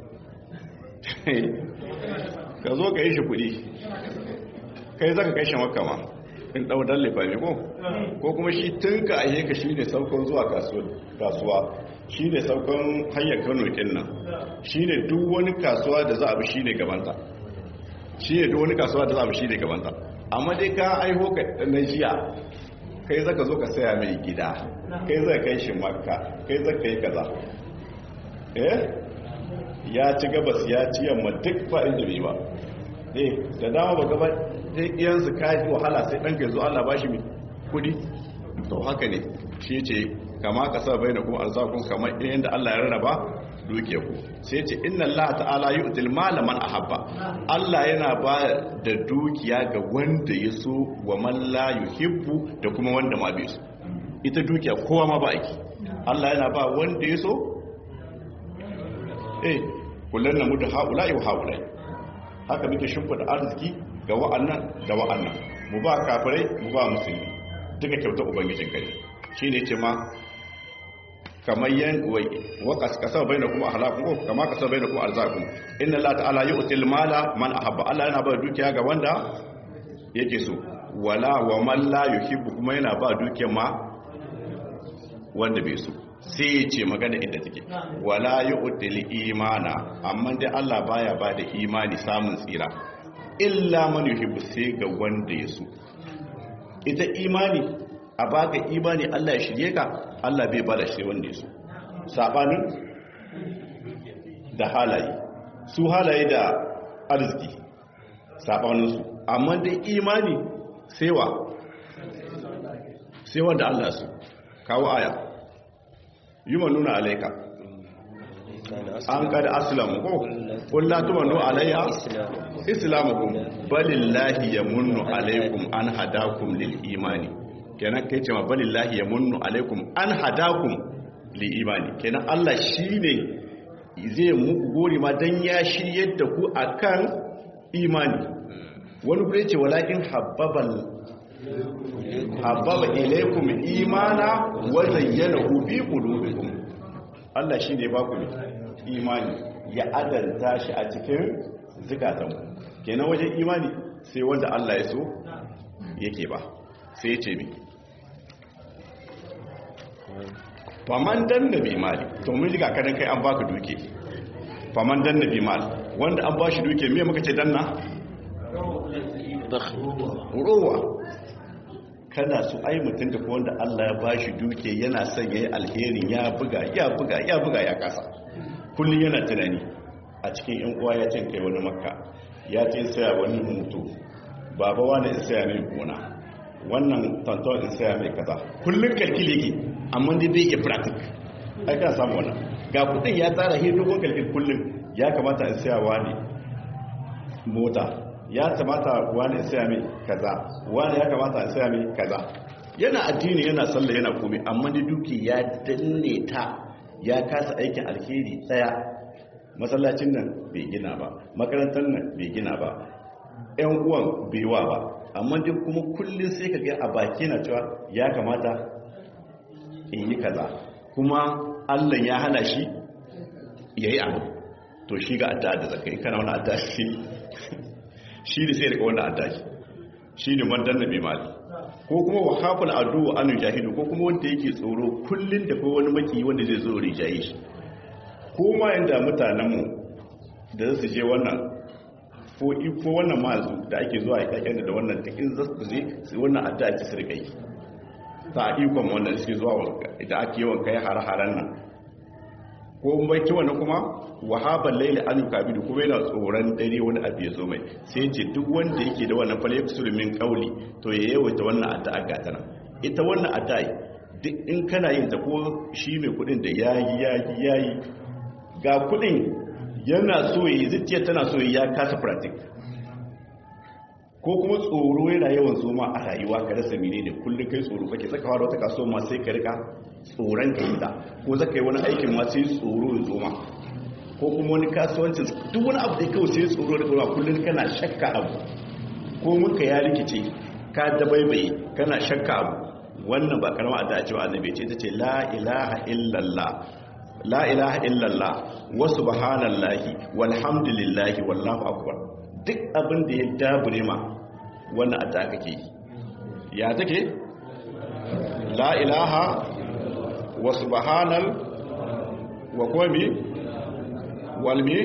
ka zo ka yi shi kudi kai zaka kai shan wakama in daudan lifami ko ko kuma shi tun ka ahe ka shi ne saukon zuwa kasuwa shi ne saukon hanyar kano kin nan shi ne duk wani kasuwa da za a bi shi ne gabanta shi ne duk wani kasuwa da za a bi shi ne gabanta amma dai ka aiho ka na jiya kai zaka zo ka saya mai gida kai zaka kai shi makka kai zaka yi kaza eh ya ci gabas ya ci yamma duk ba inda bai ba eh da dama ba gaba dai iyansu ka yi wahala sai ɗanka yanzu Allah ba shi kudi to haka ne shi ce kama ka sa bai da kuma arzakun kamar yadda Allah ya rarraba duke ku sai ce inna Allah ta'ala yu'til mala man ahabba Allah yana ba da dukiya ga wanda ya so wa man la yuhibbu da kuma wanda ma bai so ita dukiya kowa ma ba aiki Allah yana ba wanda ya so eh kullun namudu haula'i wa haula'i haka muke shimfida arziki ga wa'annan da wa'annan mu ba kafirai mu ba musulmi duka kyautar ubangijin kai shine ce ma kamar yan wa kasar bai na kuma halakun ko kama kasar bai na kuma arzakun inna Allah ta'ala yi util mala man ahabba Allah yana ba dukiya ga wanda yake so wala wa man la yuhibbu kuma yana ba dukiya ma wanda bai so sai ya ce magana inda take wala yu'til imana amma dai Allah baya ba da imani samun tsira illa man yuhibbu sai ga wanda ya so ita imani a baka imani Allah ya shirye ka Allah bai bada shi wanda ya so sabanin da halaye su halaye da arziki sabanin su amma dai imani sai wa sai wanda Allah su kawo aya yi nuna alaika an kada aslamu ko kullatu manu alayya islamukum balillahi yamunnu alaikum an hadakum lil imani kenan kai ce ma balillahi yamunnu alaikum an hadakum lil imani kenan Allah shine zai muku gori ma dan ya shiryar da ku akan imani wani gure ce walakin habbabal habbaba ilaikum imana wa zayyanahu bi qulubikum Allah shine ba ku imani ya adanta shi a cikin zukatan kenan wajen imani sai wanda Allah ya so yake ba sai ya ce mi faman dan nabi mali to mun ji kadan kai an baka duke faman dan nabi mali wanda an bashi duke me muka ce danna rowa kana su ai mutum da wanda Allah ya bashi duke yana son yayi alherin ya buga ya buga ya buga ya kasa kullun yana tunani a cikin yan uwa ya ce kai wani makka ya ce saya wani mutu baba wani in saya mai gona wannan tantan in saya mai kaza kullun kalkili yake amma dai bai iya practic ai ka samu wannan ga kudin ya tsara he dogon kalkil kullun ya kamata in saya wani mota ya kamata wani in saya mai kaza wani ya kamata in saya mai kaza yana addini yana sallah yana komai amma dai duki ya danne ta ya kasa aikin alheri daya masallacin nan bai gina ba makarantar nan bai gina ba yan uwan bai wa ba amma dai kuma kullum sai ka ga a baki na cewa ya kamata in yi kaza kuma allah ya hana shi ya yi abu to shi ga adda da zakai kana wani adda shi shi da sai daga wani adda shi shi ne mandan na bai mali ko kuma wa hafin adu wa anu jahidu ko kuma wanda yake tsoro kullum da ko wani maki wanda zai zo rijaye shi ko ma yanda mutanenmu da su je wannan ko wannan mazu da ake zuwa yakin da wannan takin za su je su wannan adda ake su rikai ta ikon wannan suke zuwa da ake yawan kai har-haren nan ko bai ci wannan kuma wahaban laili an kabidu kuma yana tsoron dare wani abu ya zo mai sai ce duk wanda yake da wannan fal yaksuru min qawli to ya yawaita wannan addu'a ga tana ita wannan addu'a duk in kana yin ta ko shi mai kudin da yayi yayi yayi ga kudin yana so yi zuciya tana so yi ya kasa pratik ko kuma tsoro yana yawan zoma a rayuwa ka rasa mene ne kullum kai tsoro kake saka fara wata kasuwa ma sai ka rika tsoron ka yi ta ko zaka yi wani aikin ma sai tsoro ya zoma ko kuma wani kasuwancin duk wani abu da kawai sai tsoro da zoma kullum kana shakka abu ko muka ya rikice ka dabaibaye kana shakka abu wannan ba karama da cewa annabi ce tace la ilaha illallah la ilaha illallah wa subhanallahi walhamdulillahi wallahu akbar duk abin da ya dabure ma wannan adda kake yi ya take la ilaha wa subhanal wa qami walmi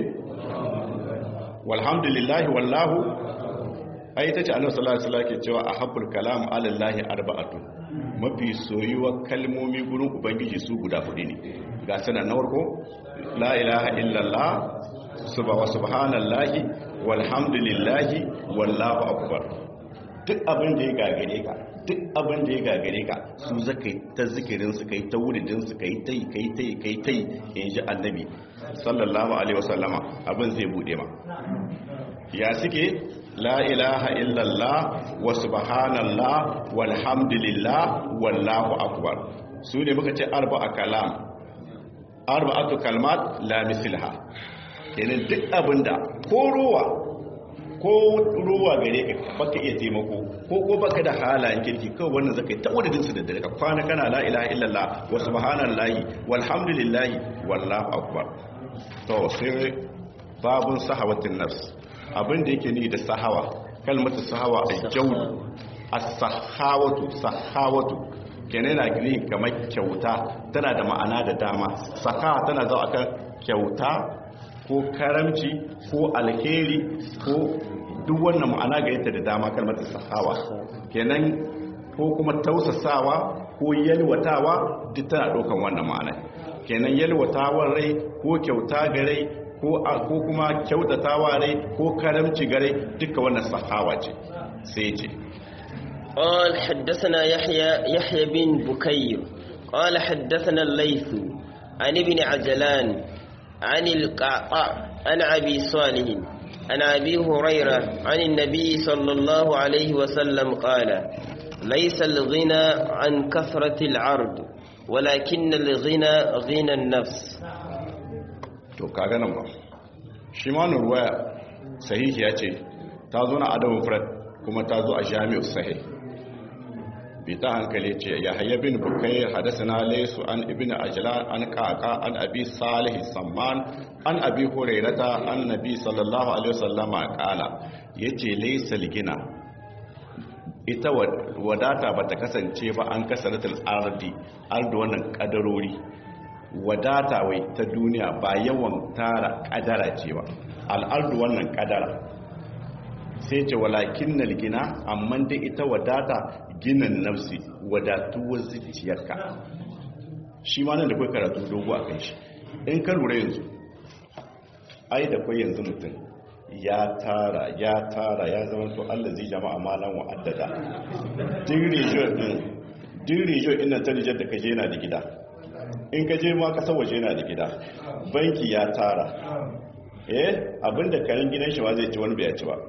walhamdulillahi wallahu ai tace annabi sallallahu alaihi wasallam ke cewa ahabbul kalam ala allahi arba'atu mafi soyuwar kalmomi gurin ubangiji su guda hudu ne ga sanar na warko la ilaha illallah subhanallahi walhamdulillahi wallahu akbar duk abin da ya gagare ka duk abin da ya gagare ka su zaka ta zikirin su kai ta wuridin su kai tai kai tai kai tai inji annabi sallallahu alaihi wasallama abin zai bude ma ya suke la ilaha illallah wa subhanallah walhamdulillah wallahu akbar su ne muka ce arba'a kalam arba'atu kalmat la misilha kenan duk abinda ko ruwa ko ruwa gare ka baka iya taimako ko ko baka da halayen kirki kawai wannan zakai ta wadadin su da dare ka kwana kana la ilaha illallah wa subhanallahi walhamdulillahi wallahu akbar to sai babun sahawatin nafs abin da yake ni da sahawa kalmatu sahawa a jawdu as-sahawatu sahawatu kenan na gini kamar kyauta tana da ma'ana da dama saka tana zuwa akan kyauta ko karamci ko alheri ko duk wannan ma'ana ga yadda da dama kalmatu sahawa kenan ko kuma tausasawa ko yalwatawa duk tana ɗaukan wannan ma'ana kenan yalwatawar rai ko kyauta ga rai ko kuma kyautatawa rai ko karamci gare duka wannan sahawa ce sai ce قال حدثنا يحيى يحيى بن بكير قال حدثنا الليث عن ابن عجلان عن القعقاع عن ابي صالح عن ابي هريره عن النبي صلى الله عليه وسلم قال ليس الغنى عن كثره العرض ولكن الغنى غنى النفس to kaga nan ba shi ma ruwaya sahihi ya ce ta zo na adamu fred kuma ta zo a jami'u sahih bi ta hankali ce ya hayya bin bukai hadasana laysu an ibn ajlan an qaqa an abi salih samman an abi hurairata an nabi sallallahu alaihi wasallama qala yace laysa ligina ita wadata bata kasance ba an kasaratul ardi ardu wannan kadarori wadata wai ta duniya ba yawan tara kadara ce ba al'ardu wannan kadara sai ce walakin na gina amma dai ita wadata ginin nafsi wadatuwar zuciyarka shi ma nan da kai karatu dogo a kai shi in ka lura yanzu ai da kai yanzu mutum ya tara ya tara ya zama to Allah zai jama'a malan wa'addada din region din ta Nijar da kaje yana da gida in ka je ma kasar waje yana da gida banki ya tara eh abinda karin gidan shi zai ci wani bai ci ba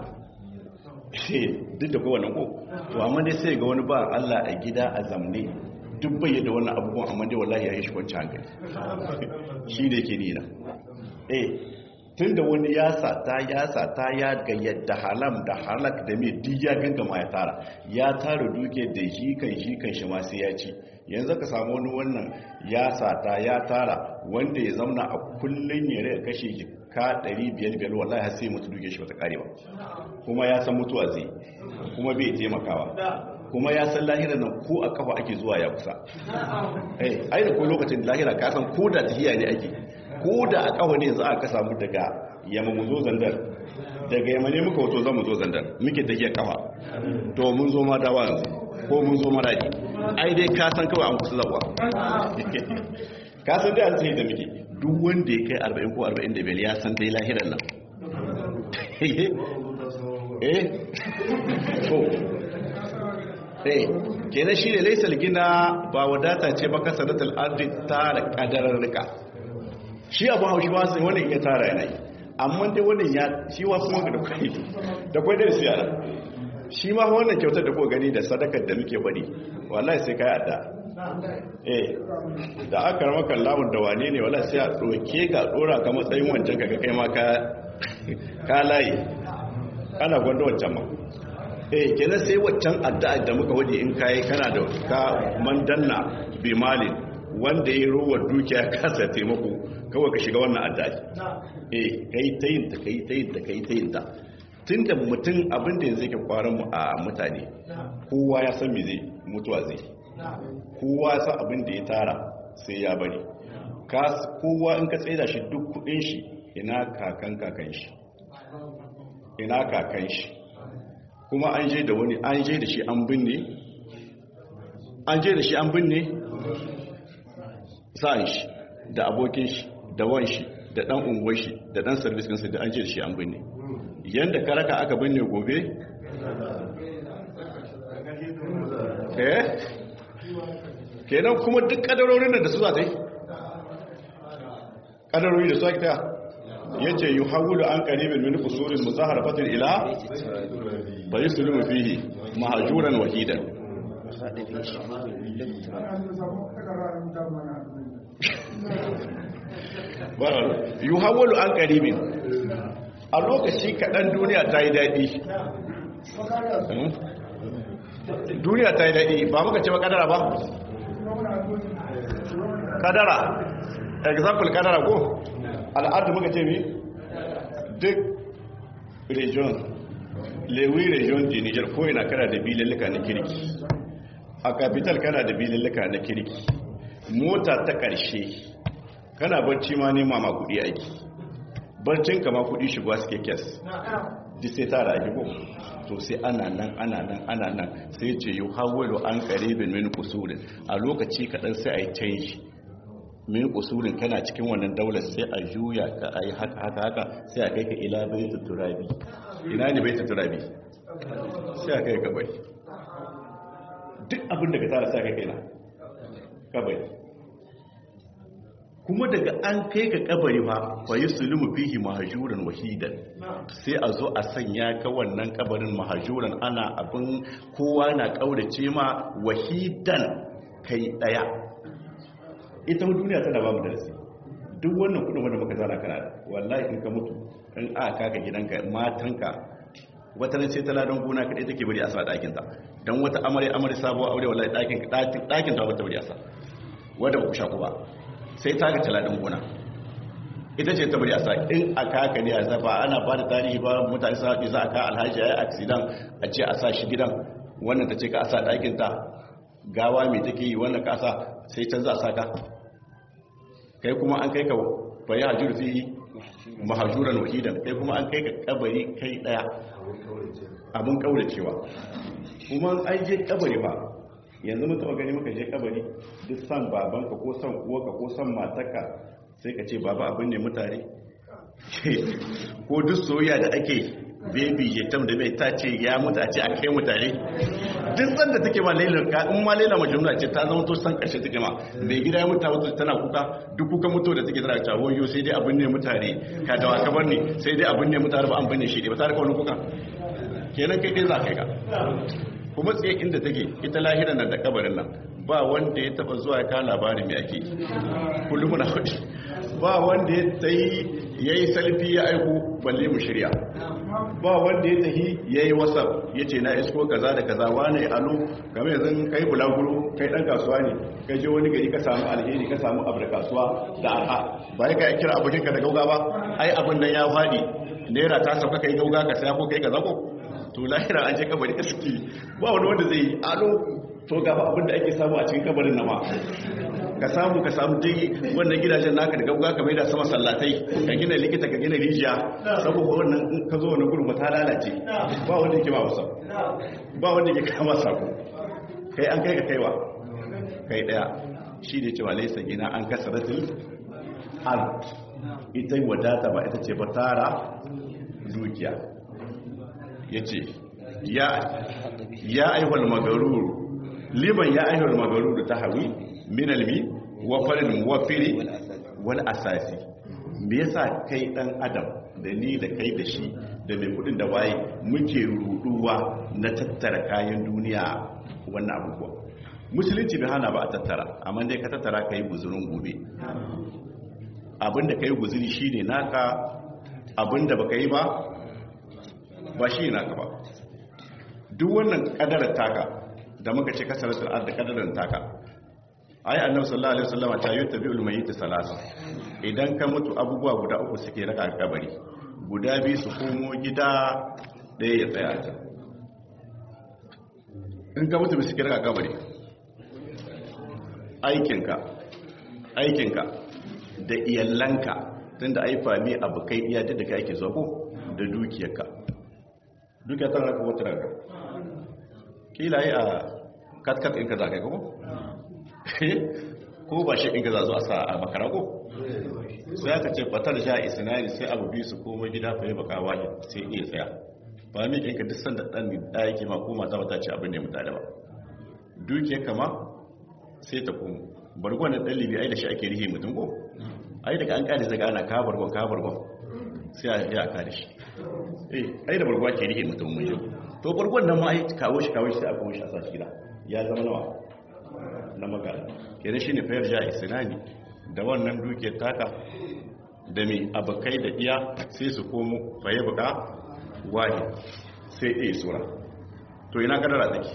duk da kowane ko to amma dai sai ga wani ba Allah a gida a zamne duk bai da wannan abubuwan amma dai wallahi ya yi shi kwanci hankali shi da yake nina eh tun da wani ya sata ya sata ya ga yadda halam da halak da mai duk ya gangama ya tara ya tara duke da shi kan shi kan shi ma sai ya ci yanzu ka samu wani wannan ya sata ya tara wanda ya zauna a kullun ya rika kashe ka 500 wallahi har sai mutu duke shi wata karewa kuma ya san mutuwa zai kuma bai taimakawa kuma ya san lahira nan ko a kafa ake zuwa ya kusa eh ai da ko lokacin lahira ka san ko da tahiya ne ake ko da a kafa ne yanzu aka samu daga yamma mu zo zandar daga yamma ne muka wato zan mu zo zandar muke tahiya kafa to mun zo ma dawa yanzu ko mun zo maradi ai dai ka san kawai an kusa zawa ka san dai an tsaye da muke duk wanda ya kai 40 ko 45 ya san dai lahiran nan eh to eh kenan shi ne laisal gina ba wadata ce ba kasaratul ardi tara kadararrika shi abu haushi ba sai wannan ya tara yana yi amma dai wannan ya shi wasu maka da kwai da kwai da siyara shi ma wannan kyautar da ko gani da sadakar da muke faɗi wallahi sai kai adda eh da aka rama kallawun da wane ne wallahi sai a doke ka dora ka matsayin wancan kaga kai ma ka ka layi ana gwanda wancan ma eh kenan sai waccan addu'a da muka waje in kai kana da ka mandanna bi malin wanda ya ruwa dukiya kasa taimako kawai ka shiga wannan addu'a eh kai tayin ta kai tayin ta kai tayin ta tunda mutum abin da yanzu yake kwaran mu a mutane kowa ya san me zai mutuwa zai kowa ya san abin da ya tara sai ya bari kowa in ka tsaida shi duk kudin shi ina kakan kakan shi ina kakan shi kuma an je da wani an je da shi an binne an je da shi an binne sa'an shi da abokin shi da wan shi da dan unguwar shi da dan service kansa da an je da shi an binne yanda karaka aka binne gobe eh kenan kuma duk kadarorin da su za ta yi kadarori da su ake ta yace yuhawwilu an qaribin min qusurin muzaharafatin ila bai sulumu fihi mahjuran wahidan yuhawwalu an qaribin a lokaci kaɗan duniya ta yi daɗi duniya ta yi daɗi ba muka ce ba kadara ba kadara example kadara ko al'adu muka ce mi duk region lewi region di niger ko yana kana da bilalluka na kirki a capital kana da bilalluka na kirki mota ta ƙarshe kana barci ma nema ma kudi aiki barcin kama kudi shigowa suke kes duk sai tara ake ko to sai ana nan ana nan ana nan sai ce yi hawalo an karibin min kusurin a lokaci kaɗan sai a yi canji min kusurin kana cikin wannan daular sai a juya ka a yi haka haka haka sai a kai ka ila bai turabi ina ne bai turabi sai a kai ka bai duk abin da ka tara sai a kai kai na ka bai kuma daga an kai ka kabari ba fa yuslumu fihi mahjuran wahidan sai a zo a sanya ka wannan kabarin mahjuran ana abin kowa na kaurace ma wahidan kai daya ita duniya tana ba mu darasi duk wannan kudin wanda muka zana kana da wallahi in ka mutu in aka kaka gidanka matanka wata nan sai taladan gona kadai take bari a sa dakin ta dan wata amare amare sabuwa aure wallahi dakin dakin ta ba ta bari a sa wanda ba ku shaku ba sai ta ga taladin gona ita ce ta bari a sa in a kaka ne a zafa ana ba da tarihi ba mutane sa haɗi za a ka alhaji ya yi accident a ce a sa shi gidan wannan ta ce ka a sa ɗakin ta gawa mai take yi wannan ka sa sai can za a sa ka kai kuma an kai ka bayi hajjur fi mahajuran wahidan kai kuma an kai ka kabari kai ɗaya abin kauracewa kuma an je kabari ba yanzu mun taba gani muka je kabari duk san babanka ko san uwarka ko san matarka sai ka ce baba abin ne mutane ko duk soyayya da ake baby jetam da mai ta ce ya mutu a ce a kai mutane duk san da take ma lailar ka in ma lailar majnuna ce ta zama to san karshe take ma mai gida ya mutu mutu tana kuka duk kuka mutu da take tana ta wayo sai dai abin ne mutane ka dawa ka bar ne sai dai abin ne mutane ba an bane shi ne ba ta da wani kuka kenan kai kai za kai ka kuma tsaye inda take ita lahiran nan da kabarin nan ba wanda ya taba zuwa ka labarin mai ake kullum na hudu ba wanda ya tayi yayi salfi ya aiko balle mu shirya ba wanda ya tahi yayi whatsapp yace na isko kaza da kaza wani alo kamar yanzu kai bulaguro kai dan kasuwa ne kai je wani gari ka samu alheri ka samu abu da kasuwa da arha ba ka kira abokin ka da gauga ba ai abin nan ya fadi naira ta sauka kai gauga ka saya ko kai kaza ko to lahira an je kabari ka suke ba wani wanda zai yi alo to gaba abin da ake samu a cikin kabarin nama ka samu ka samu dai wannan gidajen naka da gauga ka maida sama sallatai ka gina likita ka gina rijiya saboda wannan in ka zo wannan gurin ta lalace ba wanda yake ba wasa ba wanda yake kama sako kai an kai ka kaiwa kai daya shi ne cewa laisa gina an kasaratul al ita wadata ba ita ce ba tara dukiya ya ce ya aihuwal magaruru liman ya aihuwal magaruru ta hawi minalmi wa farin wafiri wal asasi me yasa kai dan adam da ni da kai da shi da mai kudin da waye muke ruduwa na tattara kayan duniya wannan abubuwa musulunci bai hana ba a tattara amma dai ka tattara ka yi guzurin gobe abinda ka yi guzuri shi ne naka abinda ba ka yi ba ba shi ne naka ba duk wannan kadarar taka da muka ce kasar al'ad da kadarar taka ayi annabi sallallahu alaihi wasallam ta yi tabi'ul mayyit salasa idan ka mutu abubuwa guda uku suke raka kabari guda biyu su komo gida ɗaya ya tsaya ta in ka mutu suke raka kabari aikinka aikinka da iyalanka tun da aifa mi abu kai iya da ka ake zuwa ko da dukiyarka dukiyar tana raka wata raka kila yi a katkat ɗinka za ka yi ko ko ba shi ɗinka za zuwa sa a makara ko sai aka ce fatar sha isnani sai abu biyu su koma gida fa yi baka wani sai iya tsaya ba mi ɗinka duk sanda ɗan da yake ma ko mata bata ce abin ne mutane ba dukiyar kama sai ta komo bargon da ɗalibi ai da shi ake rihe mutum ko ai daga an ƙari daga ana ka bargon ka bargon sai a yi a kare shi eh ai da bargon ake rihe mutum mun yau to bargon nan ma ai kawo shi kawo shi sai a kawo shi a sa shi gida ya zama nawa na magana kenan shine fayar ja isnani da wannan dukiyar taka da mai abokai da iya sai su komo faye buka wahi sai ɗaya sura to ina kadara take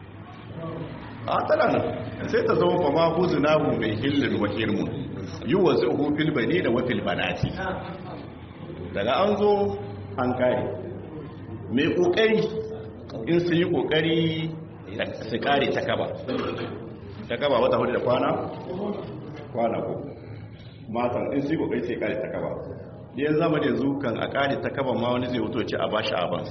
a tana nan sai ta zama fama huzu nahu mai hillin wa hirmun yi wa zuhu filbani da wafil banati daga an zo an kare mai kokari in sun yi kokari su kare ta kaba ta kaba wata hudu da kwana kwana ko matan in sai kokari sai kare ta kaba yan zama da yanzu kan a kare ta kaba ma wani zai wuto ce a bashi abans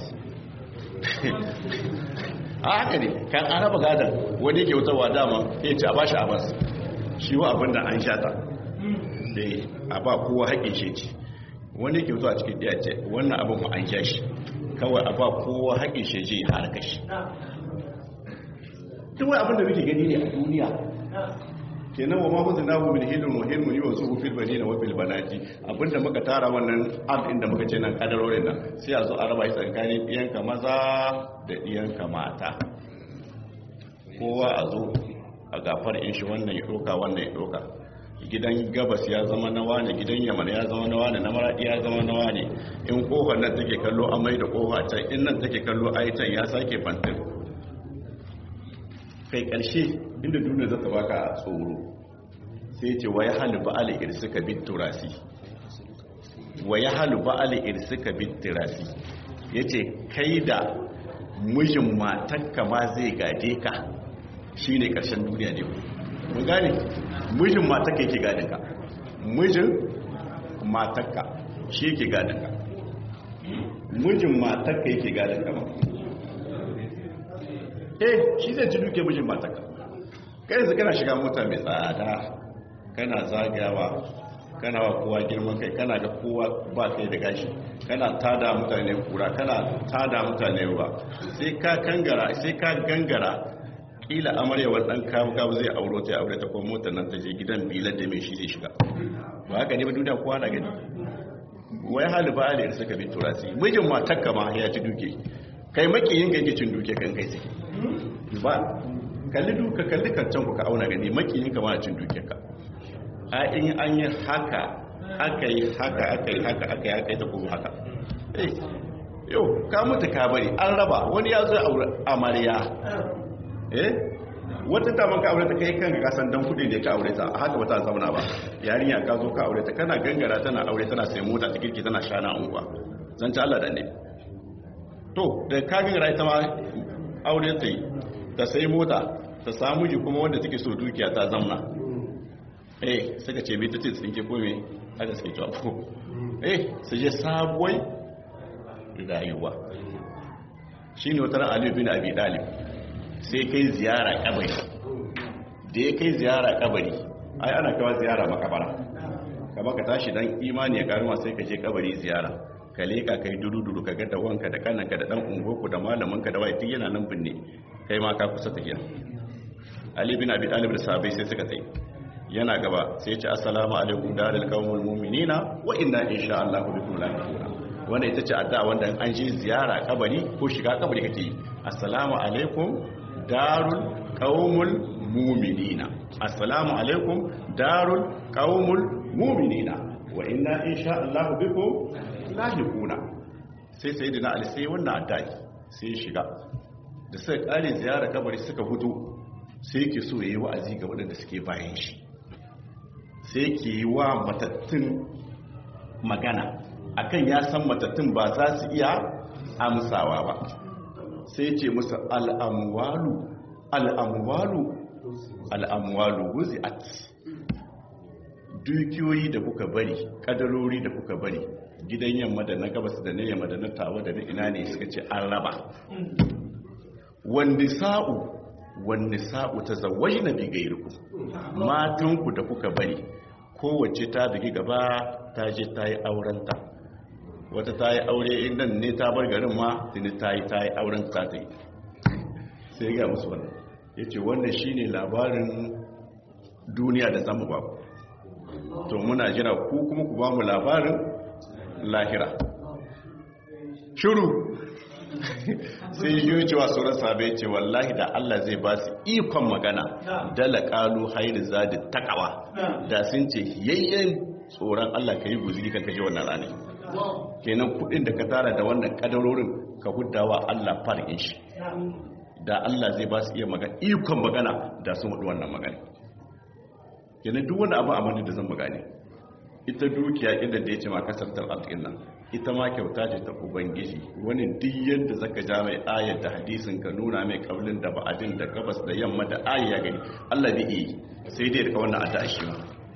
a haka ne kan an raba gadon wani ke wutarwa dama ya ce a bashi abans shi wa abin da an shata da a ba kowa haƙin shi ce wani ke wutarwa cikin ɗaya ce wannan abin mu an sha shi kawai a ba kowa haƙin shi ce ya harka shi duk wani abin da muke gani ne a duniya kenan wa mahu zinahu min hilun wa hilmun yi wa su fil banina wa fil banati abinda muka tara wannan ab inda muka ce nan kadarorin nan sai a zo a raba shi tsakanin iyanka maza da iyanka mata kowa a zo a gafar in shi wannan ya doka wannan ya doka gidan gabas ya zama na wane gidan yaman ya zama na wane na maradi ya zama na wane in kofar nan take kallo amai da kofa can in nan take kallo aitan ya sake fantin kai ƙarshe inda duniya za ta baka tsoro sai ce wa ya halu ba'ala irsika bit turasi wa ya halu ba'ala irsika bit turasi yace kai da mijin matakka ma zai gaje ka shine ƙarshen duniya ne mun gane mijin matakka yake gadin ka mijin matakka shi yake gadin ka mijin matakka yake gadin ka ma eh shi zai ji duke mijin mataka kai yanzu kana shiga mota mai tsada kana zagayawa kana wa kowa girman kai kana ga kowa ba kai da gashi kana tada mutane kura kana tada mutane ruwa sai ka kangara sai ka gangara kila amaryawar dan kawo kawo zai auro ta aure ta kuma motar nan ta je gidan bilar da mai shi zai shiga ba haka ne ba duniya kowa na gani wai hali ba aliyar suka bi turasi mijin matakka ma ya ci duke kai makiyin ga cin duke kan kai sai ba kalli duka kalli kancan ku ka auna gani makiyin ka ma cin duke ka a in an yi haka aka yi haka aka yi haka aka yi haka ta kuma haka eh yau ka mutu ka bari an raba wani ya zo ya aure amarya eh wata ta man ka aure ta kai kanka ka san dan kudi ne ka aure ta a haka bata zauna ba yarinya ka zo ka aure ta kana gangara tana aure tana sai mota ta kirki tana shana unguwa zan ci Allah da ne to da ka gangara ita ma aure ta yi ta sai mota ta samu ji kuma wanda take so dukiya ta zamna eh suka ce bai ta ce tsinke ko me haka suke cewa ko eh su je sabuwai rayuwa shine wata ran Ali bin Abi Talib sai kai ziyara kabari da ya kai ziyara kabari ai ana kawo ziyara makabara kama ka tashi dan imani ya karuwa sai ka je kabari ziyara ka leka kai dudu-dudu ka gada wanka da kananka da dan ungoku da malaminka da wai yana nan binne kai ma ka kusa tafiya ali bin abi talib da sahabbai sai suka tai yana gaba sai ya ce assalamu alaikum darul qaumul mu'minina wa inna insha Allah bikum lahiquna wanda ita ce addu'a wanda an je ziyara kabari ko shiga kabari kake yi assalamu alaikum darul qaumul mu'minina assalamu alaikum darul qaumul mu'minina wa inna insha Allah bikum lahiquna sai sayyidina ali sai wannan addu'a sai shiga da suka kare ziyara kabari suka fito sai yake so yayi wa'azi ga waɗanda suke bayan shi sai yake yi wa matattun magana akan ya san matattun ba za su iya amsawa ba sai ce musu al'amwalu al'amwalu al'amwalu wuzi'at dukiyoyi da kuka bari kadarori da kuka bari gidan yamma da na gabas da na yamma da na tawa da na ina ne suka ce an raba wanda sa'u wanda sa'u ta zawai na bigairiku matanku da kuka bari kowace ta bigi gaba ta je ta yi aurenta wata ta yi aure inda ne ta bar garin ma tuni ta yi ta yi auren ta ta yi sai ga musu wannan ya ce wannan shi ne labarin duniya da zamu ba to muna jira ku kuma ku ba mu labarin lahira shuru sai yi cewa sauran sabai ce wallahi da Allah zai ba su ikon magana dala kalu hairu zadi takawa da sun ce yayyen tsoron Allah ka yi guziri kan kashe wannan rani kenan kudin da ka tara da wannan kadarorin ka hudawa Allah far'in shi da Allah zai ba su iya magana ikon magana da sun hudu wannan magana kenan duk wani abu amani da zan magane ita dukiya inda da ya ce ma kasartar alƙin nan ita ma kyauta ce ta ubangiji wani duk yadda zaka ja mai ayar da hadisin ka nuna mai kaulin da ba'adin da gabas da yamma da ayi ya gani Allah bai yi sai dai daga wannan adda shi ma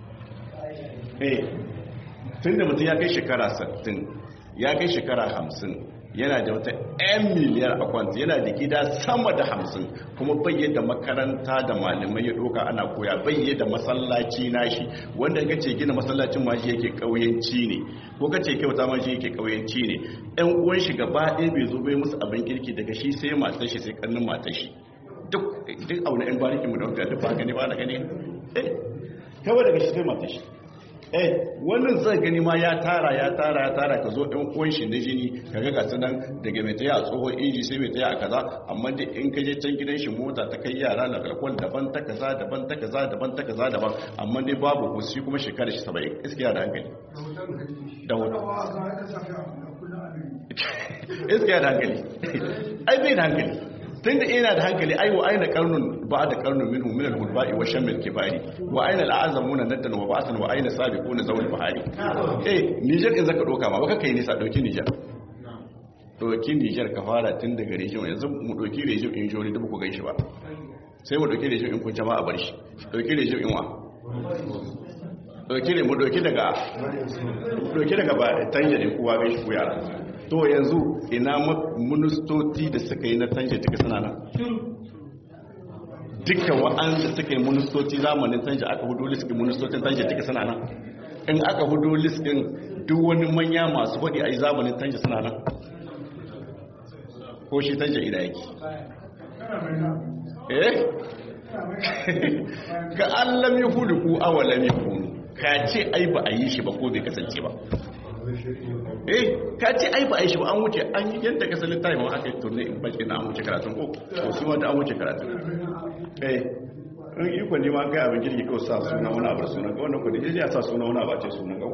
eh tunda mutum ya kai shekara 60 ya kai shekara 50 yana da wata 'yan miliyar a kwanta yana da gida sama da hamsin kuma bayye da makaranta da malamai ya doka ana koya bayye da masallaci nashi wanda ka ce gina masallacin ma shi yake kauyanci ne ko ka ce kyauta ma shi yake kauyanci ne ɗan uwan shi gaba ɗaya bai zo bai musu abin kirki daga shi sai matar shi sai kannin matar shi duk duk auna ɗan barikin mu da wanda duk ba gani ba na gani eh kawai daga shi sai matar shi eh wannan zai gani ma ya tara ya tara ya tara ka zo ɗan uwan shi na jini ka ga gasu nan daga mai taya a tsohon inji sai mai taya a kaza amma da in ka je can gidan shi mota ta kai yara na kalkwal daban ta kaza daban ta kaza daban ta kaza daban amma dai babu ko shi kuma shekara shi saba'in iskiya da hankali da wani iskiya da hankali ai bai da hankali tun da ina da hankali ai wa aina karnun ba da karnun minhu min al-hulba'i wa shamil kibari wa aina al-azamuna naddan wa ba'san wa aina sabiquna zawul bahari eh Niger in zaka doka ma baka kai nisa dauki Niger dauki Niger ka fara tun daga region yanzu mu dauki region in jori da ku gaishe ba sai mu dauki region in kun jama'a a bar shi dauki region in wa dauki ne mu dauki daga dauki daga ba tanje ne kowa gaishe ku yara to yanzu ina ministoci da suka yi na tanje duka suna nan dukkan wa'anda suka yi ministoci zamanin tanje aka hudu liskin ministocin tanje duka suna nan in aka hudu liskin duk wani manya masu faɗi a yi zamanin tanje suna nan ko shi tanje ina yake eh ka allam yi hudu ku awalam yi kunu ka ce ai ba a yi shi ba ko bai kasance ba eh ka ce ai ba a yi shi ba an wuce an yi yadda ka salin tayi ma aka yi turne in baki na an wuce karatun ko ko su ma da an wuce karatun eh in iko ne ma kai abin girki kawai sa suna wani abu suna ga wannan kudi ya sa suna wani abu ce suna ga ko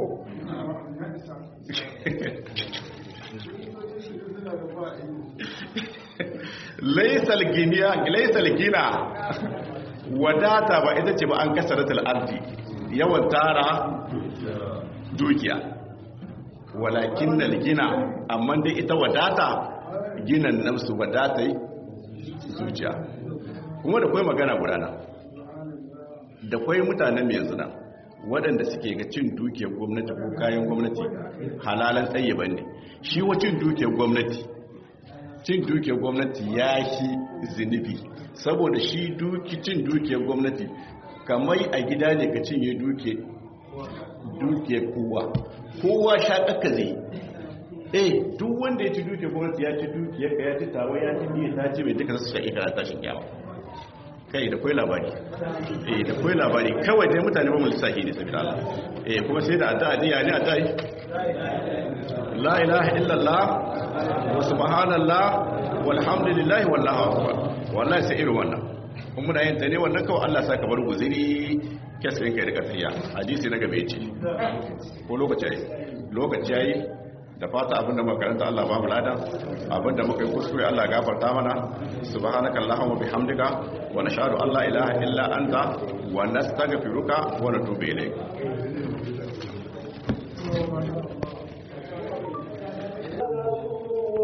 laysal giniya laysal gina wadata ba ita ce ba an kasaratul ardi yawan tara dukiya walakin na gina amma dai ita wadata ginan nafsu wadata zuciya kuma da kwai magana gudana da kwai mutanen yanzu na waɗanda suke ga cin dukiyar gwamnati ko kayan gwamnati halalan tsaye ne shi wa cin dukiyar gwamnati cin dukiyar gwamnati ya shi zunubi saboda shi cin dukiyar gwamnati kamar a gida ne ka cinye dukiyar kowa kowa shaƙaƙa zai eh duk wanda ya ci dukiyar gwamnati ya ci dukiyar ka ya ci tawa ya ci biya ta ce mai duka su shaƙi kana tashin kyawa kai da kai labari eh da kai labari kawai dai mutane ba mu lissafi ne sabida Allah eh kuma sai da addu'a diya ne addu'a la ilaha illallah wa subhanallah walhamdulillah wallahu akbar wallahi sai irin wannan kuma muna yin ta ne wannan kawai Allah saka bar guziri kesin kai da kafiya hadisi na gabe ce ko lokaci yayi lokaci yayi da fata abinda muka karanta Allah ba mu lada abinda muka yi kuskure Allah ya gafarta mana subhanaka allahumma bihamdika wa nashhadu an la ilaha illa anta wa nastaghfiruka wa natubu ilayk